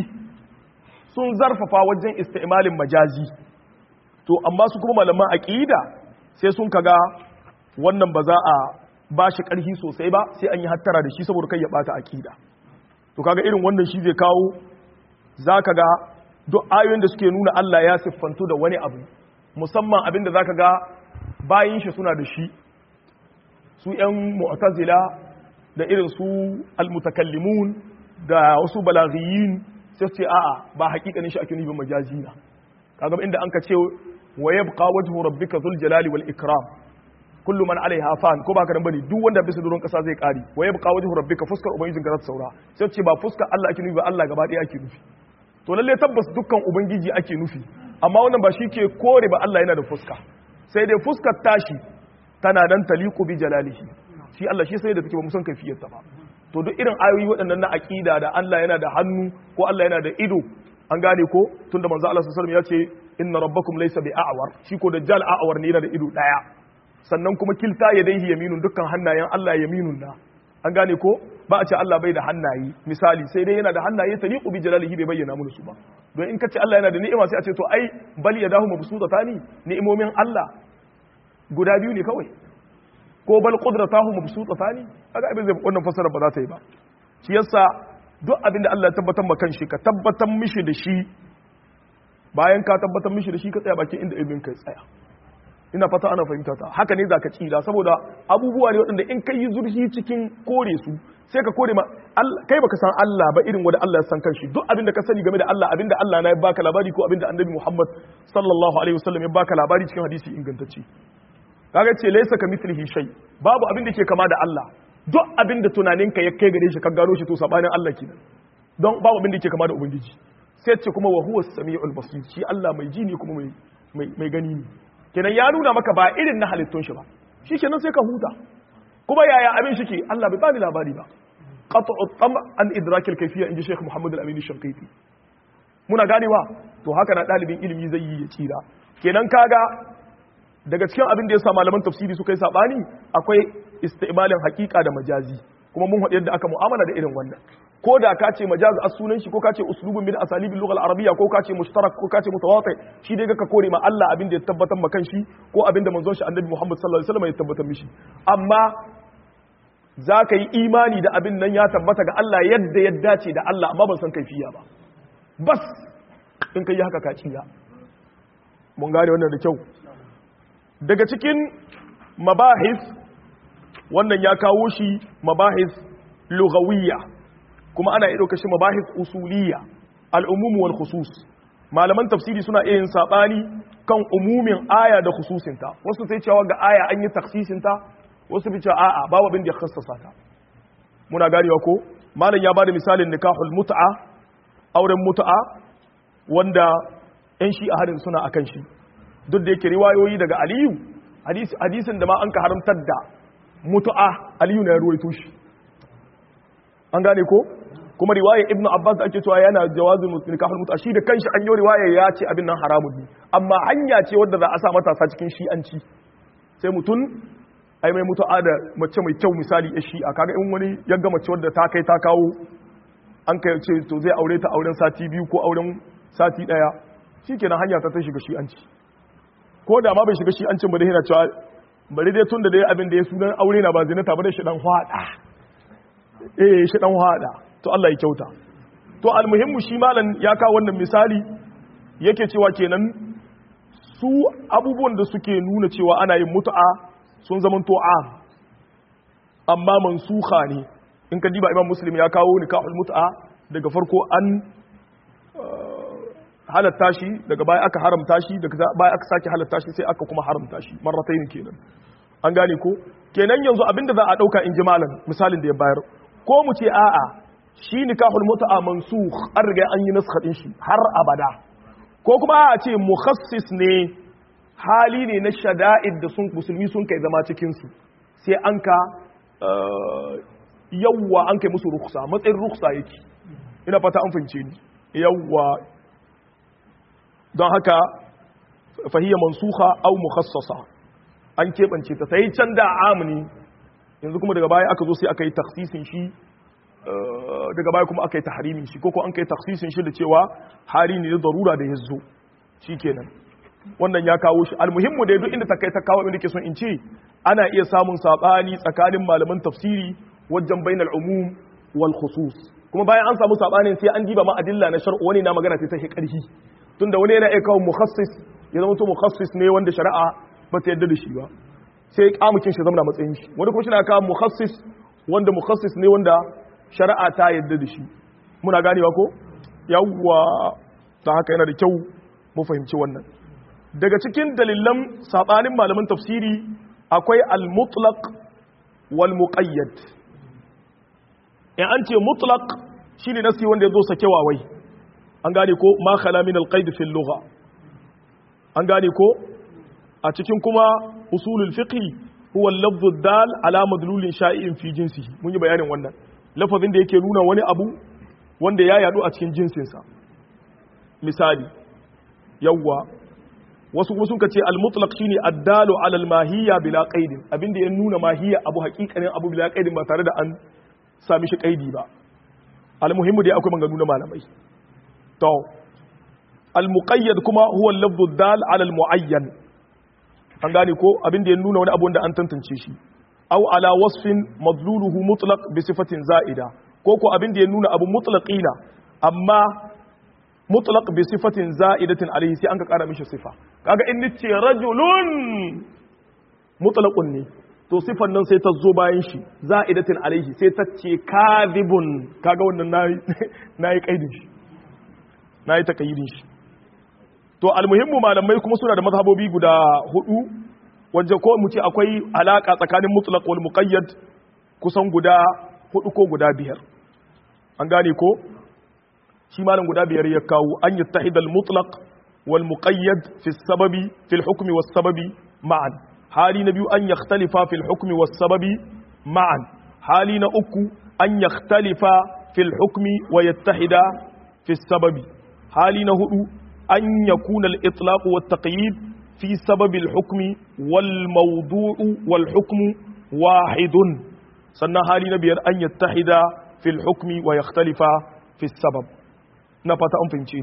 sun zarfafa wajen istimalin majazi to amma su kuma malaman aqida sai sun kaga wannan ba za a ba shi ƙarfi sosai ba sai an yi hattara da shi saboda kai ya bata aƙida to kaga irin wannan shi zai kawo zaka ga duk ayoyin da suke nuna Allah ya siffantu da wani abu musamman abin da zaka ga bayin shi suna da shi su ƴan mu'tazila da irin su almutakallimun da wasu balaghiyin sai ce a'a ba haƙiƙanin shi ake nufi majazi na kaga inda an ka ce wa yabqa wajhu rabbika dhul jalali wal ikram kullu man alaiha fan ko baka nan bane duk wanda bisa doron kasa zai kare wa yabqa wajhu rabbika fuskar ubangijin ka saura sai ce ba fuskar Allah ake nufi ba Allah gaba ɗaya ake nufi to lalle tabbas dukkan ubangiji ake nufi amma wannan ba shi ke kore ba Allah yana da fuska sai dai fuskar tashi tana dan taliqu bi jalalihi shi Allah shi sai da take ba musan kaifiyar ta ba to duk irin ayoyi waɗannan na aqida da Allah yana da hannu ko Allah yana da ido an gane ko tunda manzo Allah sallallahu alaihi wasallam ya ce inna rabbakum laysa bi a'war shi ko dajjal a'war ne yana da ido daya sannan kuma kilta ya dai yaminun dukkan hannayen Allah yaminun na an gane ko ba a ce Allah bai da hannaye misali sai dai yana da hannaye taliqu bi jalalihi bai bayyana mana su ba don in ka ce Allah yana da ni'ima sai a ce to ai bal yadahu mabsutatani ni'imomin Allah guda biyu ne kawai ko bal qudratahu mabsutatani kaga abin zai wannan fasara ba za ta yi ba shi yasa duk abin da Allah ya tabbatar ma kanshi ka tabbatar mishi da shi bayan ka tabbatar mishi da shi ka tsaya bakin inda ibn kai tsaya ina fata ana fahimta ta haka ne zaka tsira saboda abubuwa ne waɗanda in kai yi zurfi cikin kore su sai ka kore ma kai baka san Allah ba irin wanda Allah ya san kanshi duk abin da ka sani game da Allah abin da Allah na ya baka labari ko abin da Annabi Muhammad sallallahu alaihi wasallam ya baka labari cikin hadisi ingantacce kaga ce laysa ka mithlihi shay babu abin da ke kama da Allah duk abin da tunaninka ya kai gare shi ka gano shi to sabanin Allah kenan don babu abin da ke kama da ubangiji sai ce kuma wa huwa samiul basir shi Allah mai ji ne kuma mai mai gani ne kenan ya nuna maka ba irin na halittun shi ba shi kenan sai ka huta kuma yaya abin shi ke Allah bai bani labari ba qat'u tam an idrakil kayfiyya inji Sheikh Muhammad Al-Amin Shanqiti muna ganewa to haka na dalibin ilimi zai yi ya tsira kenan kaga daga cikin abin da ya sa malaman tafsiri suka yi sabani akwai istimalin hakika da majazi kuma mun haɗu yadda aka mu'amala da irin wannan ko da ka ce majaz as sunan shi ko ka ce uslubun min asalibil lugha al-arabiyya ko ka ce mushtarak ko ka ce mutawati shi dai ka kore ma Allah abin da ya tabbatar ma kanshi ko abin da manzon shi annabi Muhammad sallallahu alaihi wasallam ya tabbatar mishi amma za ka yi imani da abin nan ya tabbata ga Allah yadda ya dace da Allah amma ban san kaifiya ba bas in kai haka ka ciya mun gane wannan da kyau daga cikin mabahis wannan ya kawo shi mabahis lughawiyya kuma ana iya ɗauka shi mabahis usuliyya al'umumu wal khusus malaman tafsiri suna iya yin saɓani kan umumin aya da khususinta wasu sai cewa ga aya an yi taksisinta wasu fi cewa a'a babu abin da ya khassasa ta muna ganewa ko malam ya bada misalin nikahul mut'a auren mut'a wanda yan shi a hadin suna akan shi duk da yake riwayoyi daga aliyu hadisin da ma an ka haramtar da mutu'a aliyu na ya ruwaito shi an gane ko kuma riwaya ibn abbas da ake cewa yana jawazin nikahul muta shi da kanshi an yi riwaya ya ce abin nan haramun ne amma hanya ce wadda za a sa matasa cikin shi'anci sai mutum ai mai mutu'a da mace mai kyau misali ya shi'a kaga in wani ya ga mace wadda ta kai ta kawo an kai ce to zai aure ta auren sati biyu ko auren sati daya shikenan hanya ta ta shiga shi'anci ko da ma bai shiga shi'ancin ba da yana cewa bari dai tun da dai abin da ya sunan aure na ba zinata ba da shi dan hwada eh shi dan hwada to Allah ya kyauta to almuhimmu shi malam ya kawo wannan misali yake cewa kenan su abubuwan da suke nuna cewa ana yin mutu'a sun zama to am amma mansukha ne in ka diba imam muslim ya kawo nikahul mutu'a daga farko an halatta shi daga baya aka haramta shi daga baya aka sake halatta shi sai aka kuma haramta shi marratayn kenan an gane ko kenan yanzu abinda za a dauka in ji malam misalin da ya bayar ko mu ce a'a shi nikahul mut'a mansukh an riga an yi naskha din shi har abada ko kuma a ce mukhassis ne hali ne na shada'id da sun musulmi sun kai zama cikin su sai an ka yawwa an kai musu ruksa matsayin ruksa yake ina fata an fahimce ni yawwa don haka fahiyya mansuha au mukhassasa an keɓance ta sai can da amini yanzu kuma daga baya aka zo sai aka yi taksisin shi daga baya kuma aka yi tahrimin shi ko an kai taksisin shi da cewa hali ne da darura da ya zo kenan wannan ya kawo shi almuhimmu da duk inda ta kai ta kawo inda ke son in ce ana iya samun sabani tsakanin malaman tafsiri wajen bainal umum wal khusus kuma bayan an samu sabanin sai an diba ma adilla na shar'u wani na magana sai ta shi karhi tunda wani yana iya kawo mukhassis ya zama to mukhassis ne wanda shari'a ba ta yadda da shi ba sai kamukin shi zama matsayin shi wani kuma shi na kawo mukhassis wanda mukhassis ne wanda shari'a ta yadda da shi muna ganewa ko yawwa ta haka yana da kyau mu fahimci wannan daga cikin dalilan sabanin malaman tafsiri akwai al-mutlaq wal muqayyad in an ce mutlaq shine nasi wanda ya zo sakewa wai an gane ko ma khala min al-qaid fi al-lugha an gane ko a cikin kuma usulul fiqh huwa al-lafz ad-dal ala madlulin sha'in fi jinsihi mun yi bayanin wannan lafazin da yake nuna wani abu wanda ya yadu a cikin jinsinsa misali yawwa wasu kuma sun ce al-mutlaq shine ad-dalu ala al-mahiyya bila qaidin abinda ya nuna mahiyya abu haƙiƙanin abu bila qaidin ba tare da an sami shi qaidi ba al-muhimmu dai akwai maganganu na malamai to al-muqayyad kuma huwa al-lafdhu ad-dal ala al-muayyan an gane ko abinda ya nuna wani abu wanda an tantance shi aw ala wasfin madluluhu mutlaq bi sifatin za'ida ko ko abinda ya nuna abu mutlaqina amma mutlaq bi sifatin za'idatin alayhi sai an ka kara mishi sifa kaga in nace rajulun mutlaqun ne to sifan nan sai ta zo bayan shi za'idatin alayhi sai ta ce kadhibun kaga wannan nayi nayi kaidin shi nayi takayyidin shi to almuhimmu malamai kuma suna da mazhabobi guda hudu wanda ko mu ce akwai alaka tsakanin mutlaq wal muqayyad kusan guda hudu ko guda biyar an gane ko shi malam guda biyar ya kawo an yattahid al mutlaq wal muqayyad fi sababi fi al hukmi was sababi ma'an hali na biyu an yakhtalifa fi al hukmi was sababi ma'an hali na uku an yakhtalifa fi al hukmi wa yattahida fi sababi hali na hudu an yakuna al itlaq wat taqyid في سبب الحكم والموضوع والحكم واحد سنة هالي نبي أن يتحد في الحكم ويختلف في السبب نفتا أم فهمتين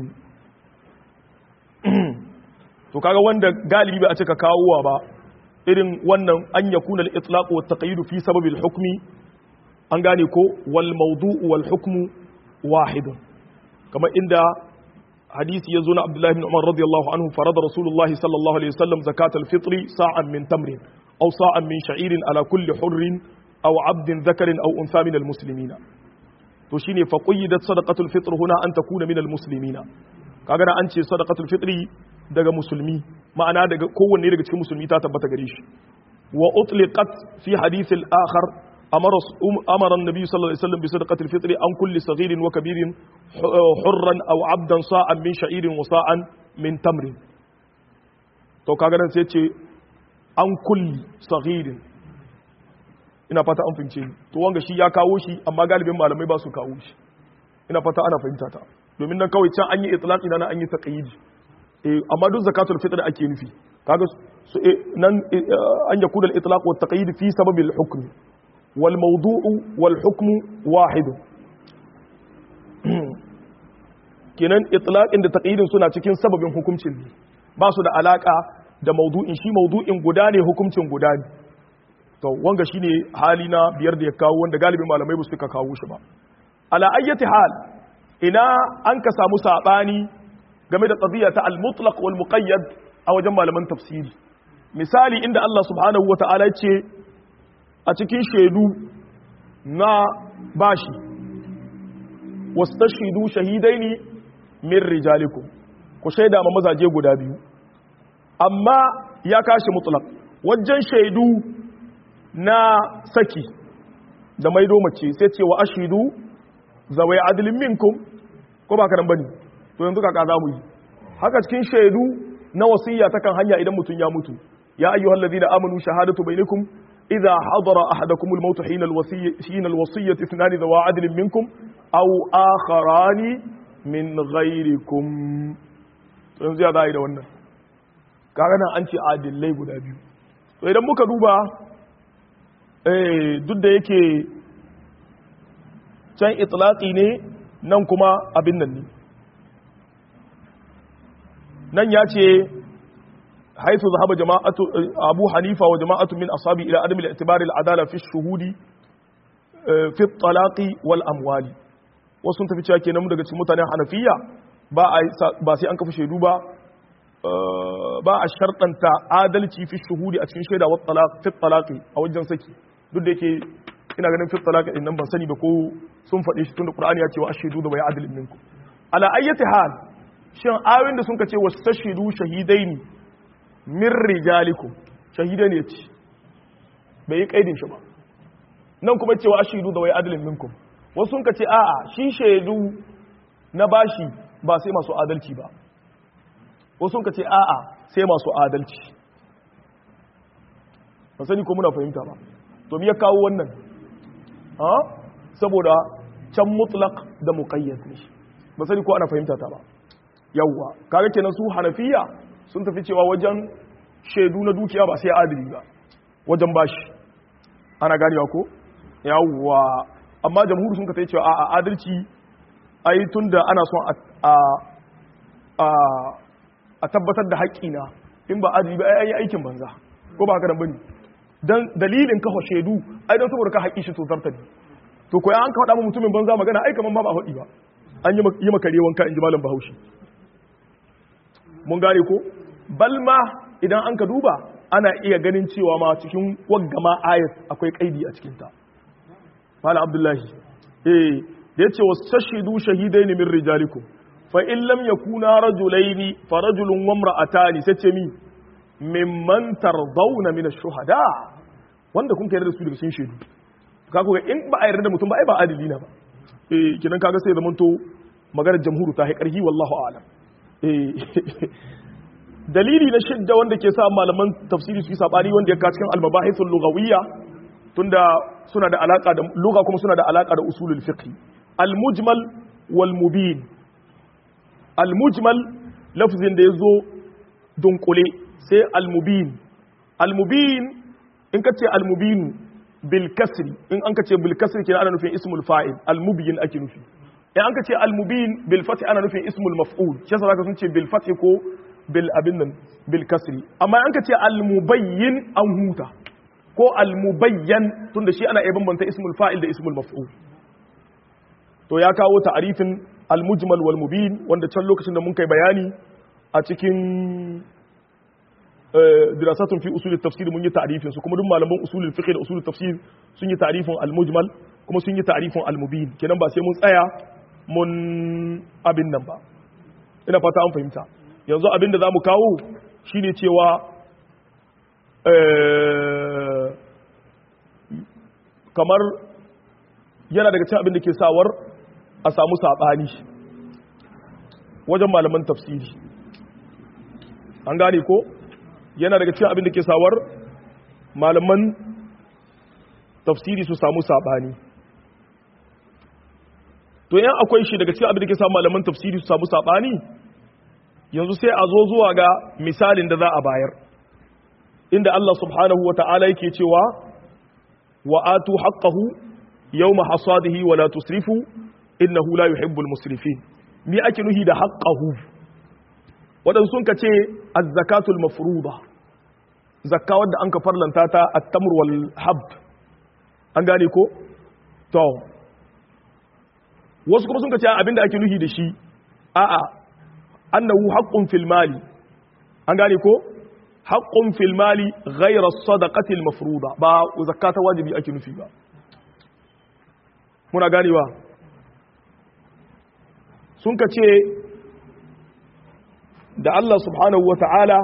to kaga wanda galibi ba a cika kawowa ba irin wannan an yakuna al-itlaq wa at-taqyid fi sabab al-hukmi an gane ko wal mawdu' wal hukmu wahid kamar inda hadisi ya zo na Abdullahi bin Umar radiyallahu anhu farada Rasulullah sallallahu alaihi wasallam zakatul fitri sa'an min tamrin aw sa'an min sha'irin ala kulli hurrin aw 'abdin dhakarin aw untha min almuslimina to shine fa qayyidat sadaqatul fitr huna an takuna min almuslimina kaga an ce sadaqatul fitri daga musulmi ma'ana daga kowanne daga cikin musulmi ta tabbata gare shi wa utliqat fi hadith al-akhar amara amara an-nabi sallallahu alaihi wasallam bi sadaqatil fitr an kulli saghirin wa kabirin hurran aw 'abdan sa'an min sha'irin wa sa'an min tamrin to kaga nan sai ce an kulli saghirin ina fata an fince to wanga shi ya kawo shi amma galibin malamai ba su kawo shi ina fata ana fahimta ta domin nan kawai can an yi itlaqi nan an yi taqyid eh amma duk zakatul fitr ake nufi kaga nan an yakuna al-itlaq wa taqyid fi sabab al-hukm wal mawdu'u wal hukm wahid kenan itlaqin da taqyidin suna cikin sababin hukuncin ne ba su da alaka da mawdu'in shi mawdu'in guda ne hukuncin guda ne to wanga shine hali na biyar da ya kawo wanda galibin malamai ba su ka kawo shi ba ala ayyati hal ina an ka samu sabani game da qadiyya ta al-mutlaq wal muqayyad a wajen malaman tafsiri misali inda Allah subhanahu wata'ala ce a cikin shaidu na bashi wastashidu shahidaini min rijalikum ku shaida ma mazaje guda biyu amma ya kashi mutlaq wajen shaidu na saki da maido mace sai ce wa ashidu zawai adilin minkum ko ba karan bane to yanzu kaka za mu yi haka cikin shaidu na wasiyya ta kan hanya idan mutum ya mutu ya ayyuhal ladina amanu shahadatu bainakum idza hadara ahadakum al-maut hina al-wasiyya hina al-wasiyyah ithnan dhawa adlin minkum aw akharani min ghairikum to yanzu ya zai da wannan kaga nan an ce adillai guda biyu to idan muka duba eh duk da yake can itlaqi ne nan kuma abin nan ne nan ya ce haithu zahaba jama'atu abu hanifa wa jama'atu min ashabi ila adam al-i'tibar al-adala fi shuhudi fi talaqi wal amwali wasu sun tafi cewa kenan daga cikin mutanen hanafiya ba ba sai an kafa shaidu ba ba a sharɗanta adalci fi shuhudi a cikin shaida wa talaq fi talaqi a wajen saki duk da yake ina ganin fi talaqi din nan ban sani ba ko sun faɗi shi tunda qur'ani ya ce wa ashidu da bai adalin minkum ala ayyati hal shin ayoyin da sun ka ce wasu tashidu shahidai ne min rijalikum shahidai ne ce bai yi kaidin shi ba nan kuma cewa ashidu da wai adalin minkum wasu sun ka ce a'a shi shaidu na bashi ba sai masu adalci ba wasu sun ka ce a'a sai masu adalci ba sani ko muna fahimta ba to me ya kawo wannan ha saboda can mutlaq da muqayyad ne ba sani ko ana fahimta ta ba yawwa kaga kenan su hanafiya sun tafi cewa wajen shaidu na dukiya ba sai adili ba wajen bashi ana ganewa ko yawwa amma jamhuri sun ka tai cewa a adalci ai tunda ana son a a a tabbatar da haƙƙina in ba adili ba ai aikin banza ko ba haka nan bane dan dalilin kafa shaidu ai don saboda ka haƙƙi shi to zarta ne to ko an ka faɗa mutumin banza magana ai kaman ma ba faɗi ba an yi makare wanka in ji malam bahaushe mun gane ko balma idan an ka duba ana iya ganin cewa ma cikin waggama ayat akwai kaidi a cikinta malam abdullahi eh da yace wastashidu shahidain min rijalikum fa in lam yakuna rajulaini fa rajulun wa imra'atani sace mi mimman tardawna min ash-shuhada wanda kun kai da su daga cikin shaidu kaga ga in ba a yarda da mutum ba ai ba adili na ba eh kidan kaga sai zamanto maganar jamhuru ta hai karhi wallahu a'lam dalili na shidda wanda ke sa malaman tafsiri su yi sabani wanda ya cikin almabahithul lughawiyya tunda suna da alaka da lugha kuma suna da alaka da usulul fiqh almujmal wal mubin almujmal lafzin da yazo dunkule sai almubin almubin in ka ce almubin bil kasri in an ka ce bil kasri kenan ana nufin ismul fa'il almubin ake nufi in an ka ce almubin bil fathi ana nufin ismul maf'ul shi yasa zaka sun ce bil fathi ko bil abin nan bil kasri amma an ka ce almubayyin an huta ko almubayyan tunda shi ana iya bambanta ismul fa'il da ismul maf'ul to ya kawo ta'arifin almujmal wal mubin wanda can lokacin da mun kai bayani a cikin dirasatun fi usulul tafsir mun yi ta'rifin su kuma duk malaman usulul fiqh da usulul tafsir sun yi ta'rifin al-mujmal kuma sun yi ta'rifin al-mubin kenan ba sai mun tsaya mun abin nan ba ina fata an fahimta yanzu abin da zamu kawo shine cewa kamar yana daga cikin abin da ke sawar a samu sabani wajen malaman tafsiri an gane ko yana daga cikin abin da ke sawar malaman tafsiri su samu sabani to yan akwai shi daga cikin abin da ke samu malaman tafsiri su samu sabani yanzu sai a zo zuwa ga misalin da za a bayar inda Allah subhanahu wata'ala yake cewa wa atu haqqahu yawma hasadihi wa la tusrifu innahu la yuhibbul musrifin me ake nuhi da haqqahu wadan sun kace az-zakatul mafruḍa zakka wadda an ka farlanta ta at-tamr wal hab an gane ko to wasu kuma sun kace abinda ake nuhi da shi a'a annahu haqqun fil mali an gane ko haqqun fil mali ghayra as-sadaqati al-mafruḍa ba zakata wajibi ake nufi ba muna ganewa sun ka ce da Allah subhanahu wa ta'ala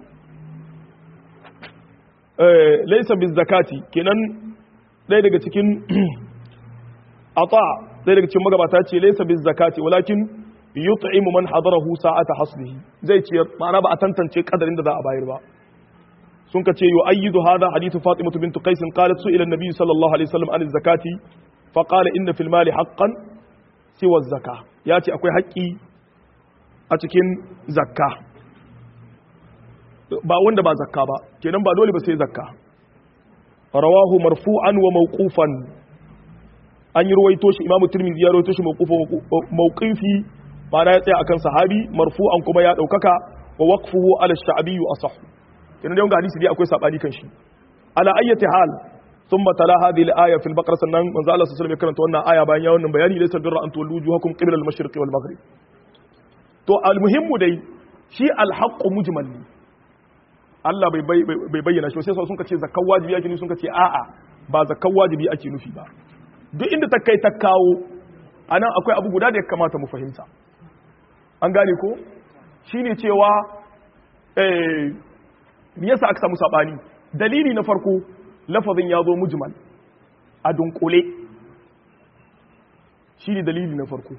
laisa bin zakati kenan ɗaya daga cikin ata ɗaya daga cikin magabata ce laisa bin zakati walakin yut'imu man hadarahu sa'ata hasbihi zai ce ma'ana ba a tantance kadarin da za a bayar ba sun ka ce yu'ayyidu hadha hadithu fatimatu bint qais qalat su ila an-nabi sallallahu alaihi wasallam an zakati fa qala inna fil mali haqqan siwa zakka yace akwai haƙƙi a cikin zakka ba wanda ba zakka ba kenan ba dole ba sai zakka rawahu marfu'an wa mawqufan an yi ruwaito shi imamu tirmidhi ya ruwaito shi mawqifi ba ya tsaya akan sahabi marfu'an kuma ya daukaka wa waqfuhu ala sha'bi asah kenan dai hadisi dai akwai sabani kan shi ala ayyati hal thumma tala hadhihi al-aya fil baqara sannan manzo Allah sallallahu alaihi wasallam ya karanta wannan aya bayan ya wannan bayani laysa birra an tuwallu wujuhakum qibla al-mashriqi wal maghrib to al-muhimmu dai shi al-haqqu mujmal ne Allah bai bayyana shi sai sun ce zakkan wajibi ake nufi sun ce a'a ba zakkan wajibi ake nufi ba duk inda ta kai ta kawo anan akwai abu guda da ya kamata mu fahimta an gane ko shine cewa eh me yasa aka samu sabani dalili na farko lafazin ya zo mujmal a dunkule shine dalili na farko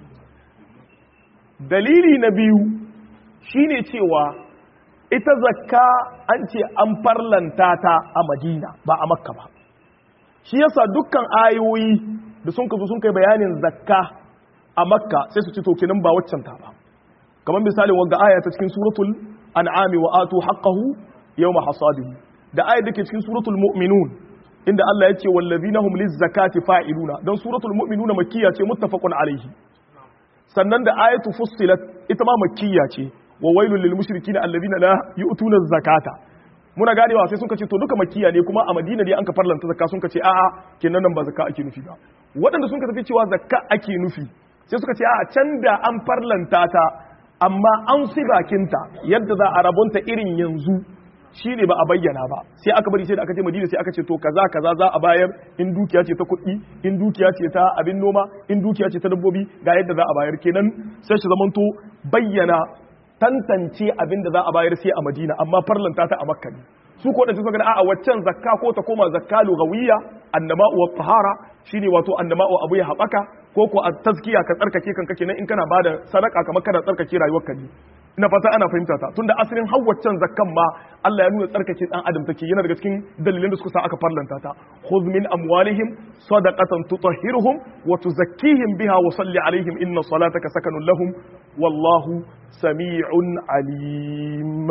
dalili na biyu shine cewa ita zakka an ce an farlanta ta a madina ba a makka ba shi yasa dukkan ayoyi da sun kazo sun kai bayanin zakka a makka sai su ci to kenan ba waccan ta ba kamar misalin wanda aya ta cikin suratul an'ami wa atu haqqahu yawma hasadihi da ayat da ke cikin suratul mu'minun inda Allah ya ce wallazina hum lizzakati fa'iluna dan suratul mu'minuna makkiya ce muttafaqun alaihi sannan da ayatu fussilat ita ma makkiya ce wa wailul lil mushrikina alladhina la yu'tuna zakata muna ganewa sai sun ce to duka makiya ne kuma a madina ne an ka farlanta zakka sun ce a'a kenan nan ba zakka ake nufi ba waɗanda sun ka tafi cewa zakka ake nufi sai suka ce a'a can da an farlanta ta amma an si bakinta yadda za a rabonta irin yanzu shine ba a bayyana ba sai aka bari sai da aka je madina sai aka ce to kaza kaza za a bayar in dukiya ce ta kuɗi in dukiya ce ta abin noma in dukiya ce ta dabbobi ga yadda za a bayar kenan sai shi zamanto bayyana tantance abin da za a bayar sai a Madina amma farlanta ta a Makka ne su ko da suka ga a'a waccan zakka ko ta koma zakka lugawiyya annama wa tahara shine wato annama wa abu ya habaka ko ko tazkiya ka tsarkake kanka kenan in kana bada sadaka kamar kana tsarkake rayuwar ka ne ina fata ana fahimta ta tunda asalin hawwaccan zakkan ma Allah ya nuna tsarkake dan adam take yana daga cikin dalilan da suka sa aka farlanta ta khudh min amwalihim sadaqatan tutahhiruhum wa tuzakkihim biha wa salli alaihim inna salataka sakanun lahum wallahu sami'un alim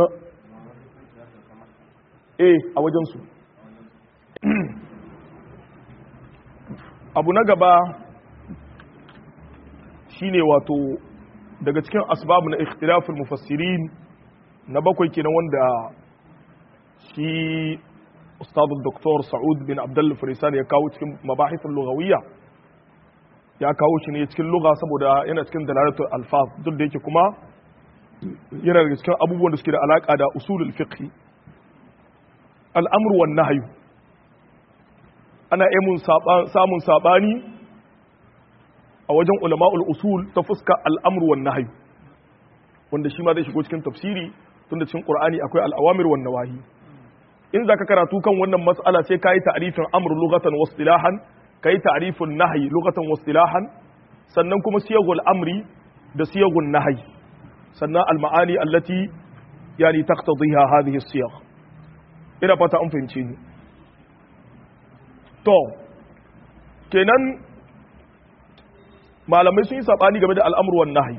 eh a wajen su abu na gaba shine wato daga cikin asbabu na ikhtilaful mufassirin na bakwai kenan wanda shi ustadu doktor sa'ud bin abdullah farisani ya kawo cikin mabahithul lughawiyya ya kawo shi ne cikin lugha saboda yana cikin dalalatul alfaz duk da yake kuma yana daga cikin abubuwan da suke da alaka da usulul fiqh al'amru wan nahyu ana iya samun sabani a wajen ulama'ul usul ta fuska al'amru wan nahyu wanda shi ma zai shigo cikin tafsiri tunda cikin qur'ani akwai al'awamir wan nawahi in zaka karatu kan wannan mas'ala sai kai ta'rifin amr lughatan wa istilahan kai ta'rifun nahyi lughatan wa istilahan sannan kuma siyagul amri da siyagun nahyi sannan al-ma'ani allati yani taqtadiha hadhihi as-siyagh ina fata an fahimce ni to kenan malamai sun yi sabani game da al'amru wan nahyi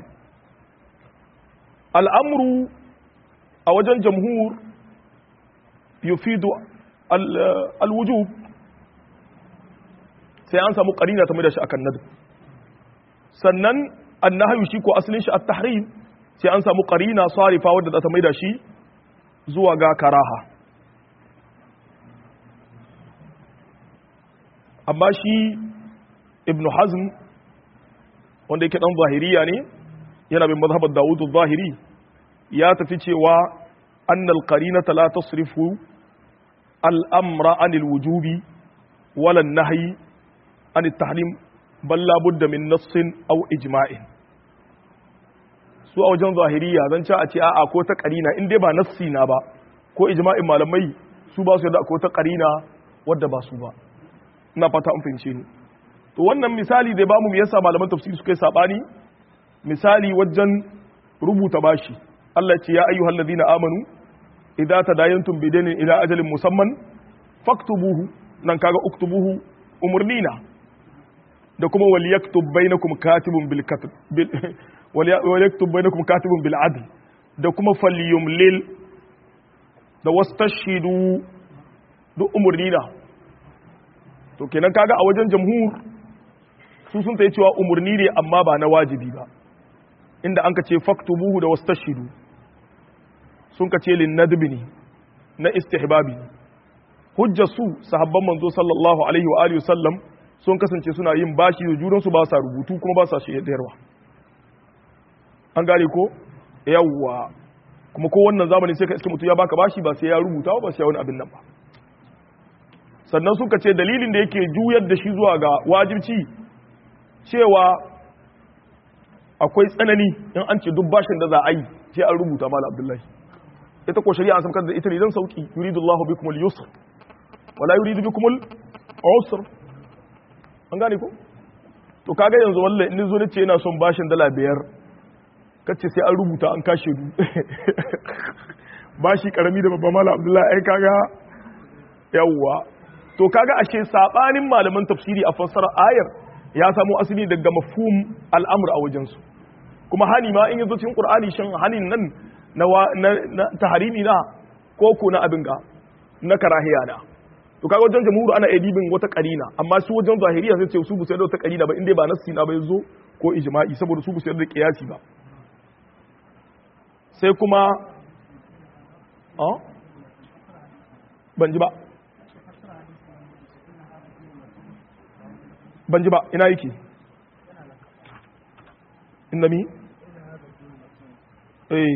al'amru a wajen jamhur yufidu al-wujub sai an samu karina ta mai da shi akan nadu sannan annahyu shi ko asalin shi at-tahrim sai an samu karina sarifa wadda za ta mai da shi zuwa ga karaha amma shi ibnu hazm wanda yake dan zahiriya ne yana bin mazhabar dawud zahiri ya tafi cewa annal qarinata la tasrifu al-amra anil wujubi wala an-nahyi an at-tahrim bal la budda min nassin aw ijma'in su a wajen zahiriya zan ci a ce a'a ko ta qarina in dai ba nassi na ba ko ijma'in malamai su ba su yadda ko ta qarina wadda ba su ba ina fata an fahimce ni to wannan misali da bamu me yasa malaman tafsiri suka yi sabani misali wajen rubuta bashi Allah ce ya ayyuhal ladina amanu idza tadayantum bidainin ila ajalin musamman faktubuhu nan kaga uktubuhu umurnina da kuma wal yaktub bainakum katibun bil katb wal yaktub bainakum katibun bil adl da kuma falyumlil da wastashhidu duk umurnina to kenan kaga a wajen jamhur su sun ta cewa umurni ne amma ba na wajibi ba inda an ka ce faktubuhu da wastashidu sun ka ce linnadbi ne na istihbabi hujja su sahabban manzo sallallahu alaihi wa alihi sallam sun kasance suna yin bashi da junansu ba sa rubutu kuma ba sa shaidarwa an gane ko yawwa kuma ko wannan zamani sai ka iske mutum ya baka bashi ba sai ya rubuta ba sai ya wani abin nan ba sannan suka ce dalilin da yake juyar da shi zuwa ga wajibci cewa akwai tsanani in an ce duk bashin da za a yi sai an rubuta mala abdullahi ita ko shari'a an samkar da ita ne don sauki yuridu Allahu bikum al-yusr wala yuridu bikum al-usr an gane ko to kaga yanzu wallahi in zo nace ina son bashin dala biyar kace sai an rubuta an kashe du bashi karami da babba mala abdullahi ai kaga yawwa to kaga ashe sabanin malaman tafsiri a fassara ayar ya samu asali daga mafhum al'amur a wajensu kuma hani ma in yazo cikin qur'ani shin hanin nan na na taharimi na ko ko na abin ga na karahiya na to kaga wajen jamhur ana edibin wata karina amma su wajen zahiriya sai ce su bu sai da wata karina ba inda ba nassi na ba yazo ko ijma'i saboda su bu sai da qiyasi ba sai kuma ah ban ji ba ban ji ba ina yake inda mi eh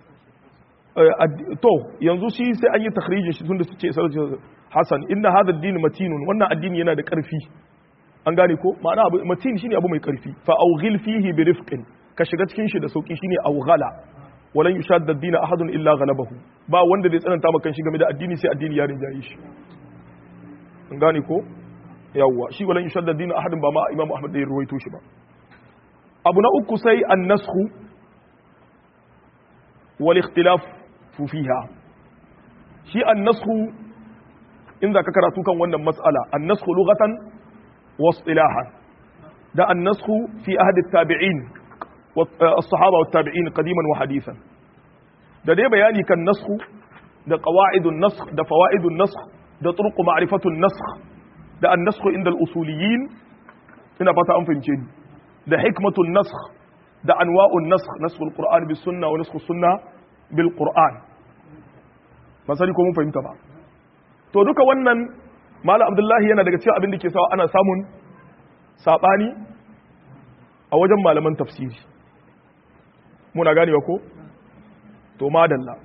to yanzu shi sai an yi takhrijin shi tunda suke sarrafa Hassan inna hadha ad-din matinun wannan addini yana da karfi an gane ko ma'ana abu matin shine abu mai karfi fa awghil fihi bi rifqin ka shiga cikin shi da sauki shine awghala walan yushadda ad-din ahadun illa ghalabahu ba wanda zai tsananta maka shi game da addini sai addini ya rinjaye shi an gane ko yawwa shi walan yushadda ad-din ahadun ba ma imamu ahmad da ya ruwaito shi ba abu na uku sai an-nasxu wal ikhtilaf fiha shi an-nasxu in za ka karatu kan wannan matsala annasku lughatan wa istilahan da annasku fi ahdi tabi'in as-sahaba wa tabi'in qadiman wa hadithan da dai bayani kan nasku da qawaidun nasakh da fawaidun nasakh da turuq ma'rifatun nasakh da annasku inda al-usuliyin ina fata an fahimce ni da hikmatun nasakh da anwa'un nasakh nasakh al-qur'an bis sunna wa nasakh sunna bil qur'an ba sani ko mun fahimta ba to duka wannan malam abdullahi yana daga cikin abin da ke sawa ana samun sabani a wajen malaman tafsiri muna ganewa ko to madalla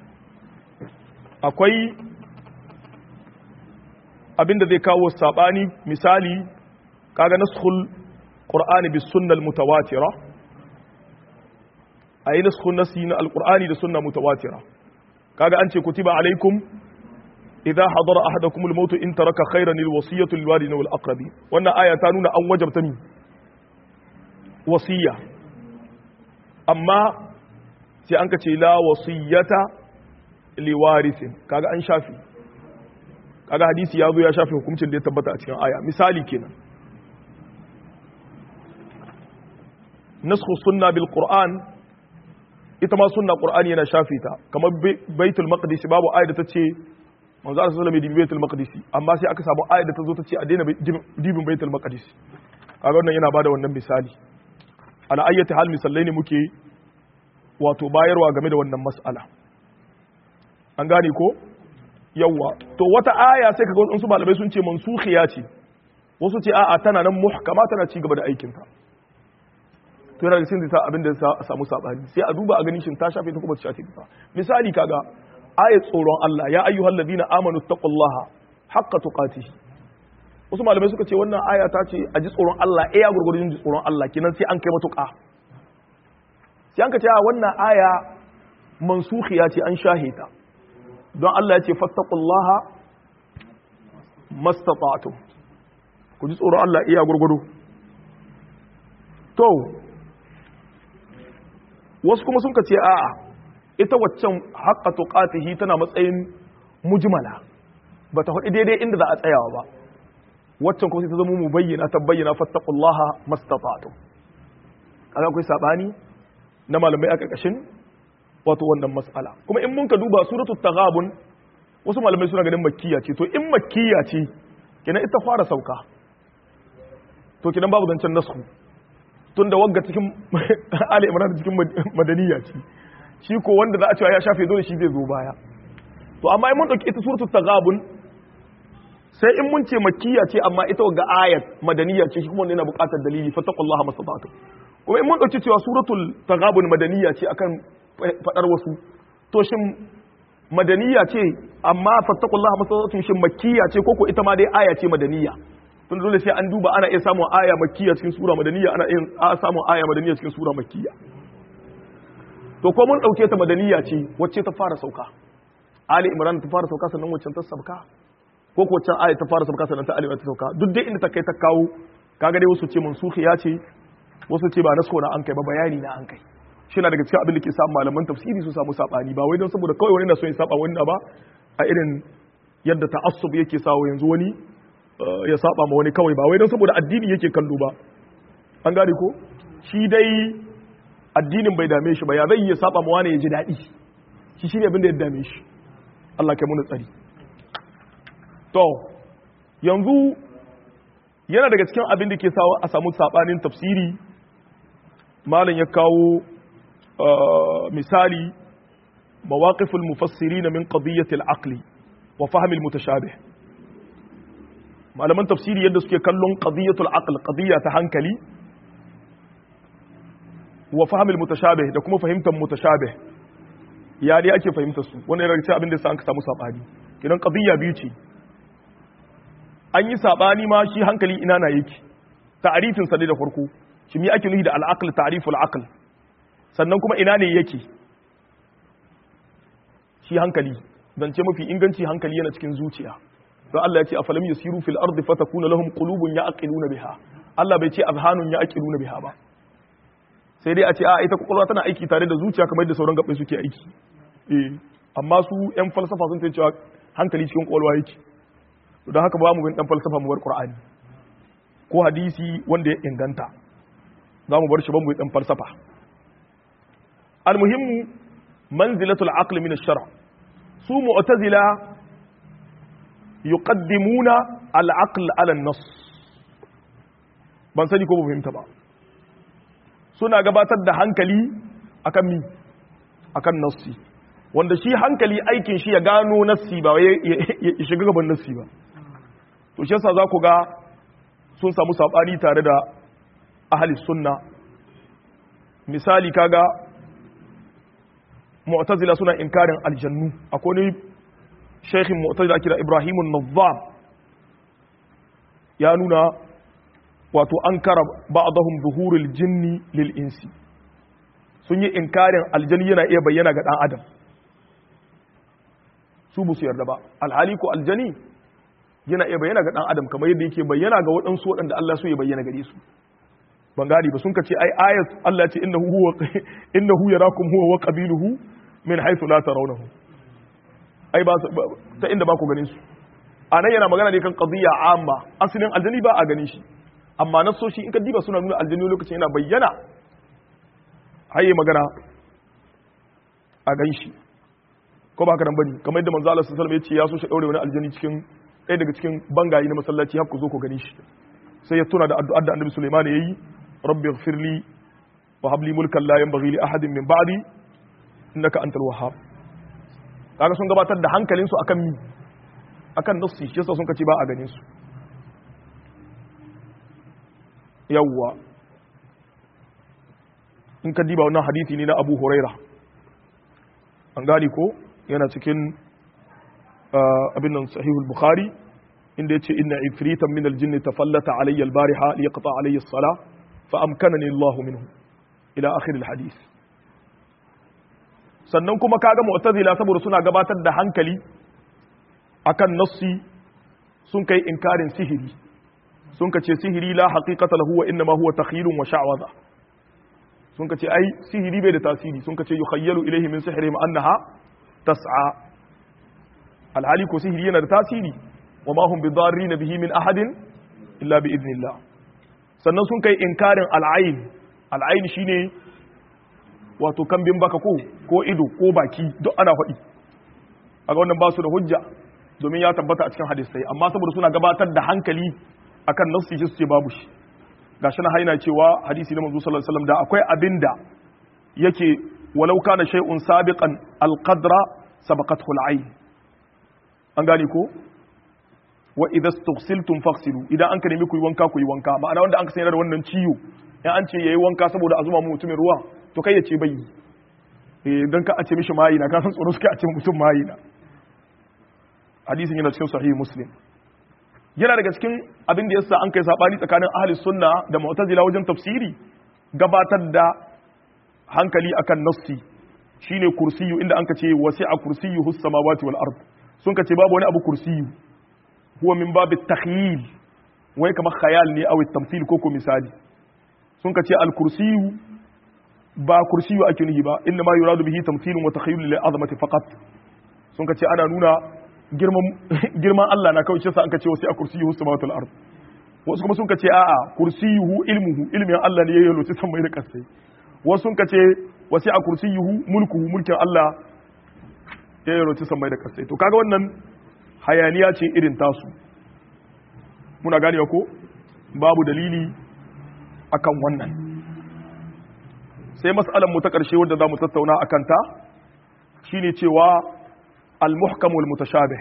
akwai abin da zai kawo sabani misali kaga naskhul qur'ani bis sunnal mutawatira ayi naskhul nasi na alqur'ani da sunna mutawatira kaga an ce kutiba alaikum idza hadara ahadakum al-maut in taraka khayran al-wasiyatu lil-walidayni wal-aqrabin wannan aya ta nuna an wajabta ni wasiya amma sai an ka ce la wasiyata liwarithin kaga an shafi kaga hadisi ya zo ya shafi hukuncin da ya tabbata a cikin aya misali kenan naskhu sunna bil qur'an ita ma sunna qur'ani yana shafe ta kamar baitul maqdis babu ayat da ta ce manzo Allah sallallahu alaihi baitul maqdis amma sai aka samu ayat da ta zo ta ce a daina dibin baitul maqdis kaga wannan yana bada wannan misali ala ayyati hal misallai ne muke wato bayarwa game da wannan mas'ala an gane ko yawa to wata aya sai kaga wasu malamai sun ce mansukhiya ce wasu ce a'a tana nan muhkama tana ci gaba da aikin ta to yana da sin da abin da ya samu sabani sai a duba a ganin shin ta shafe ta kuma ta shafe ta misali kaga ayat tsoron Allah ya ayyuhal ladina amanu taqullaha haqqa tuqatih wasu malamai suka ce wannan aya ta ce a ji tsoron Allah eh ya gurgurun ji tsoron Allah kinan sai an kai matuƙa sai an ka ce wannan aya mansukhiya ce an shahita don Allah ya ce fattaqullaha mastata'tum ku ji tsoron Allah iya gurgudu to wasu kuma sun ka ce a'a ita waccan haqqa tuqatihi tana matsayin mujmala bata hudu daidai inda za a tsayawa ba waccan kuma sai ta zama mu bayyana ta bayyana fattaqullaha mastata'tum kaga akwai sabani na malamai a ƙarƙashin wato wannan mas'ala kuma in mun ka duba suratul taghabun wasu malamai suna ganin makkiya ce to in makkiya ce kenan ita fara sauka to kenan babu zancen nasu tun da wagga cikin ali imran cikin madaniya ce shi ko wanda za a cewa ya shafe dole shi zai zo baya to amma in mun dauki ita suratul taghabun sai in mun ce makkiya ce amma ita wagga ayat madaniya ce shi kuma wanda yana buƙatar dalili fattaqullaha mastata'tum kuma in mun dauki cewa suratul taghabun madaniya ce akan fadar wasu to shin madaniya ce amma fattaqullaha mastata'tum shin makkiya ce koko ita ma dai aya ce madaniya tun dole sai an duba ana iya samun aya makkiya cikin sura madaniya ana iya samun aya madaniya cikin sura makkiya to ko mun dauke ta madaniya ce wacce ta fara sauka ali imran ta fara sauka sannan wacce ta sauka ko ko wacce aya ta fara sauka sannan ta ali ta sauka duk dai inda ta kai ta kawo kaga dai wasu ce mansukhiya ce wasu ce ba nasko na an kai ba bayani na an kai shi na daga cikin abin da ke samun malaman tafsiri su samu sabani ba wai don saboda kawai wani na so ya saba wani ba a irin yadda ta'assub yake sawo yanzu wani ya saba ma wani kawai ba wai don saboda addini yake kallo ba an gane ko shi dai addinin bai dame shi ba ya zai ya saba ma wani ya ji daɗi shi shi ne abin da ya dame shi Allah kai muna tsari to yanzu yana daga cikin abin da ke sawa a samu sabanin tafsiri malam ya kawo misali mawaqiful mufassirin min qadiyyati al-aql wa fahm al-mutashabih malaman tafsiri yadda suke kallon qadiyatul aql qadiyya ta hankali wa fahm al-mutashabih da kuma fahimtar mutashabih ya dai ake fahimtar su wannan yana cikin abin da sa an samu sabani kidan qadiyya biyu ce an yi sabani ma shi hankali ina na yake ta'arifin sa da farko shi me ake nufi da al-aql ta'riful aql sannan kuma ina ne yake shi hankali zance mafi inganci hankali yana cikin zuciya don Allah ya ce afalam yasiru fil ardi fatakuna lahum qulubun ya'qiluna biha Allah bai ce azhanun ya'qiluna biha ba sai dai a ce a ita kwakwalwa tana aiki tare da zuciya kamar yadda sauran gaɓɓai suke aiki eh amma su yan falsafa sun ce cewa hankali cikin kwakwalwa yake don haka ba mu bin dan falsafa mu bar qur'ani ko hadisi wanda ya inganta za mu bar shi ban mu dan falsafa almuhimmu manzilatul aql min ash-shar' su mu'tazila yuqaddimuna al-aql ala an-nass ban sani ko ba fahimta ba suna gabatar da hankali akan mi akan nassi wanda shi hankali aikin shi ya gano nassi ba ya shiga gaban nassi ba to shi yasa za ku ga sun samu sabani tare da ahli sunna misali kaga mu'tazila suna inkarin aljannu akwai ne shaykhin mu'tazila kira Ibrahim an-Nazzam ya nuna wato an kara ba'dahum zuhurul jinni lil insi sun yi inkarin aljani yana iya bayyana ga dan adam su bu su yarda ba alhali ko aljani yana iya bayyana ga dan adam kamar yadda yake bayyana ga waɗansu waɗanda Allah so ya bayyana gare su ban gadi ba sun kace ai ayat Allah ya ce innahu huwa innahu yarakum huwa wa qabiluhu min haythu la tarawnahu ai ba ta inda ba ku ganin su anan yana magana ne kan qadiyya amma asalin aljani ba a ganin shi amma nasoshi in ka diba suna nuna aljani lokacin yana bayyana haye magana a gan shi ko ba ka nan bane kamar yadda manzo Allah sallallahu alaihi wasallam ya ce ya so shi daure wani aljani cikin ɗaya daga cikin bangayi na masallaci har ku zo ku gani shi sai ya tuna da addu'ar da Annabi Sulaiman ya yi rabbi ighfirli wa habli mulkan la yanbaghi li ahadin min ba'di innaka antal wahhab kaga sun gabatar da hankalinsu akan mi akan nassi shi yasa sun kace ba a ganin su yawwa in ka diba wannan hadisi ne na Abu Huraira an gani ko yana cikin abin nan sahihul bukhari inda yace inna ifritan min aljinn tafallata alayya albariha liyaqta alayya as-salah fa amkanani Allah minhu ila akhir alhadith sannan kuma kaga mu'tazila saboda suna gabatar da hankali akan nassi sun kai inkarin sihiri sun kace sihiri la haqiqata lahu wa inma huwa takhyilun wa sha'waza sun kace ai sihiri bai da tasiri sun kace yukhayyalu ilayhi min sihrihim annaha tas'a alhali ko sihiri yana da tasiri wa ma hum bidarrin bihi min ahadin illa bi idnillah sannan sun kai inkarin al'ain al'ain shine wato kambin baka ko ko ido ko baki duk ana faɗi aga wannan ba su da hujja domin ya tabbata a cikin hadisai amma saboda suna gabatar da hankali akan nafsi shi su ce babu shi gashi na haina cewa hadisi na manzo sallallahu alaihi wasallam da akwai abinda yake walau kana shay'un sabiqan alqadra sabaqathu al'ain an gane ko wa idza istughsiltum faghsilu idan an ka nemi ku yi wanka ku yi wanka ma'ana wanda an ka sayar da wannan ciwo in an ce yayi wanka saboda a zuma mutumin ruwa to kai ya ce bai eh dan ka a ce mishi mayi na ka san tsoro suka a ce mutum mayi na hadisin yana cikin sahih muslim yana daga cikin abin da yasa an kai sabani tsakanin ahli sunna da mu'tazila wajen tafsiri gabatar da hankali akan nassi shine kursiyu inda an ka ce wasi'a kursiyuhu samawati wal ard sun ka ce babu wani abu kursiyu huwa min babit takhyil wai kamar khayal ne aw tamthil ko ko misali sun ka ce al kursiyu ba kursiyu ake nuhi ba inna ma yuradu bihi tamthilun wa takhyil lil azamati faqat sun ka ce ana nuna girman Allah na kawai sa an ka ce wasu a kursiyuhu samawati wal ard wasu kuma sun ka ce a'a kursiyuhu ilmuhu ilmin Allah ne ya yi lokaci san mai da kasai wasu sun ka ce wasu a kursiyuhu mulkuhu mulkin Allah ya yi lokaci san mai da kasai to kaga wannan hayaniya ce irin tasu muna gane ko babu dalili akan wannan sai mas'alar mu ta ƙarshe wadda za mu tattauna akan ta shine cewa al-muhkam wal mutashabih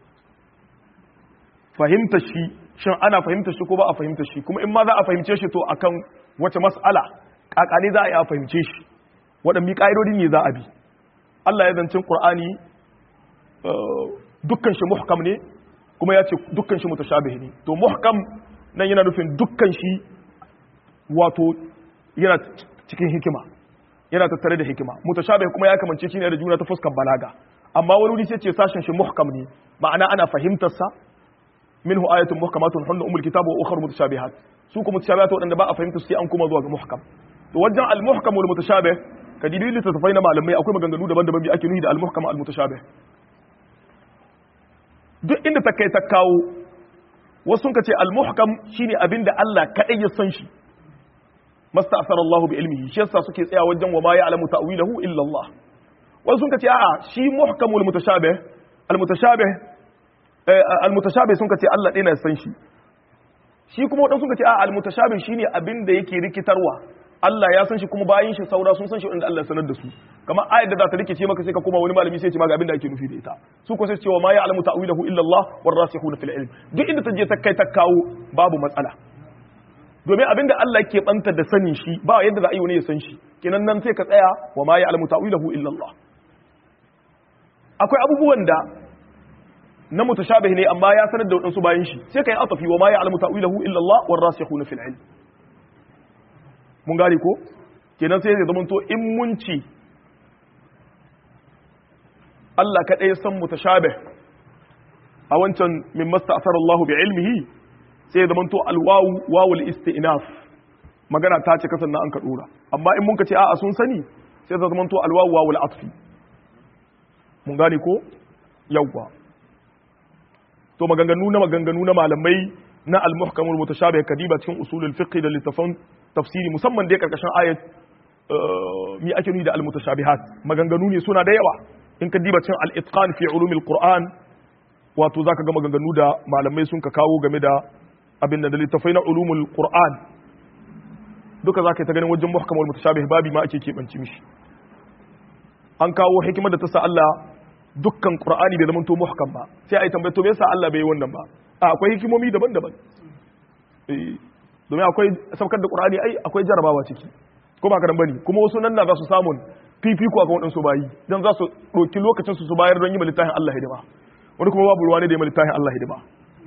fahimta shi shin ana fahimta shi ko ba a fahimta shi kuma in ma za a fahimce shi to akan wace mas'ala kakane za a yi a fahimce shi waɗanne ƙa'idodi ne za a bi Allah ya zancin Qur'ani dukkan shi muhkam ne kuma ya ce dukkan shi mutashabih ne to muhkam nan yana nufin dukkan shi wato yana cikin hikima yana tattare da hikima mutashabih kuma ya kamance shi ne da juna ta fuskar balaga amma wani wuri sai ce sashen shi muhkam ne ma'ana ana fahimtar sa minhu ayatun muhkamatun hunna umul kitabu wa ukhra mutashabihat su kuma mutashabihat wadanda ba a fahimta sai an kuma zuwa ga muhkam to wajen al muhkam wal mutashabih ka dibi littattafai na malamai akwai maganganu daban-daban bi ake nuhi da al muhkam al mutashabih duk inda ta kai ta kawo wasu sun ce al muhkam shine abinda Allah kadai ya san shi masta'sara Allah bi ilmihi shi yasa suke tsaya wajen wa ma ya'lamu ta'wilahu illa Allah wasu sun ce a'a shi muhkamul mutashabih al mutashabih al mutashabih sun ce Allah ɗaya na san shi shi kuma wadansu sun ce a'a al mutashabih shine abin da yake rikitarwa Allah ya san shi kuma bayin shi saura sun san shi wanda Allah ya sanar da su kamar ayat da za ta rikice maka sai ka koma wani malami sai ya ce maka abin da ake nufi da ita su ko sai ce wa ma ya'lamu ta'wilahu illa Allah war rasikhuna fil ilm duk inda ta je ta kai ta kawo babu matsala domin abinda Allah ke banta da sanin shi ba yadda za a yi wani ya san shi kenan nan sai ka tsaya wa ma ya'lamu ta'wilahu illa Allah akwai abubuwan da na mutashabih ne amma ya sanar da wadansu bayan shi sai kai atafi wa ma ya'lamu ta'wilahu illa Allah war rasikhuna fil ilm mun gane ko kenan sai ya zama to in mun ci Allah kadai san mutashabih a wancan min masta'sara Allah bi ilmihi sai ya zamanto alwawu wawul isti'naf magana ta ce kasan an ka dora amma in mun ka ce a'a sun sani sai ya zamanto alwawu wawul atfi mun gane ko yawwa to maganganu na maganganu na malamai na al-muhkamul mutashabih kadiba cikin usulul fiqh da littafan tafsiri musamman dai karkashin ayat mi ake nuni da al-mutashabihat maganganu ne suna da yawa in ka diba cin al-itqan fi ulumil qur'an wato zaka ga maganganu da malamai sun ka kawo game da abin da littafai na ulumul qur'an duka zaka ta ganin wajen muhkam wal mutashabih babi ma ake kebanci mishi an kawo hikimar da ta sa Allah dukkan qur'ani bai zamanto muhkam ba sai ai tambaye to me yasa Allah bai yi wannan ba a akwai hikimomi daban-daban eh domin akwai saukar da qur'ani ai akwai jarabawa ciki ko ba karan bane kuma wasu nan na za su samun fifiko akan waɗansu bayi dan za su ɗauki lokacin su su bayar don yi littafin Allah hidima wani kuma babu ruwa ne da yi littafin Allah hidima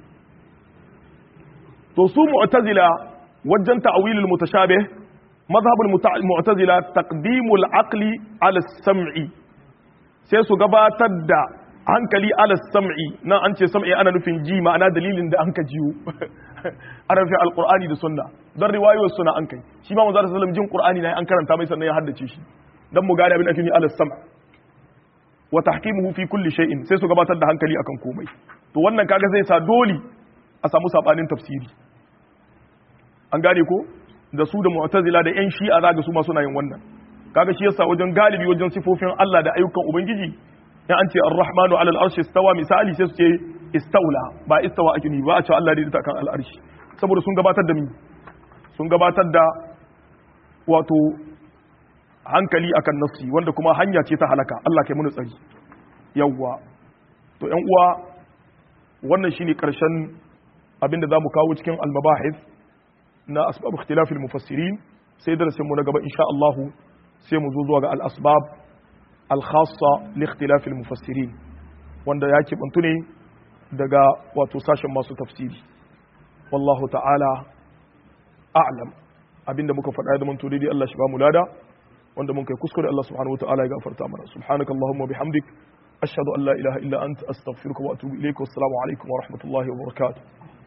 to su mu'tazila wajen ta'wilul mutashabih mazhabul mu'tazila taqdimul aqli ala sam'i sai su gabatar da hankali ala sam'i nan an ce sam'i ana nufin ji ma'ana dalilin da an ka jiyo ana nufin alqur'ani da sunna dan riwayoyin suna an kai shi ma manzo sallallahu jin qur'ani ne an karanta mai sannan ya haddace shi dan mu gane abin da ake ni ala sam' wa tahkimuhu fi kulli shay'in sai su gabatar da hankali akan komai to wannan kaga zai sa dole a samu sabanin tafsiri an gane ko da su da mu'tazila da yan shi'a zaga su ma suna yin wannan kaga shi yasa wajen galibi wajen sifofin Allah da ayyukan ubangiji in an ce ar-rahmanu ala al-arshi istawa misali sai su ce istaula ba istawa ake ni ba a ce Allah dai ta kan al-arshi saboda sun gabatar da mi sun gabatar da wato hankali akan nafsi wanda kuma hanya ce ta halaka Allah kai muni tsari yawwa to ƴan uwa wannan shine karshen abinda zamu kawo cikin al-mabahith na asbab ikhtilaf al-mufassirin sai darasin mu na gaba insha Allah sai mu zo zuwa ga al-asbab al-khassa li ikhtilaf al-mufassirin wanda ya bantu ne daga wato sashen masu tafsiri wallahu ta'ala a'lam abinda muka faɗa da manto daidai Allah shi ba mu lada wanda mun kai kuskure Allah subhanahu wataala ya gafarta mana subhanaka allahumma bihamdik ashhadu an la ilaha illa anta astaghfiruka wa atubu ilayka wassalamu alaikum wa rahmatullahi wa barakatuh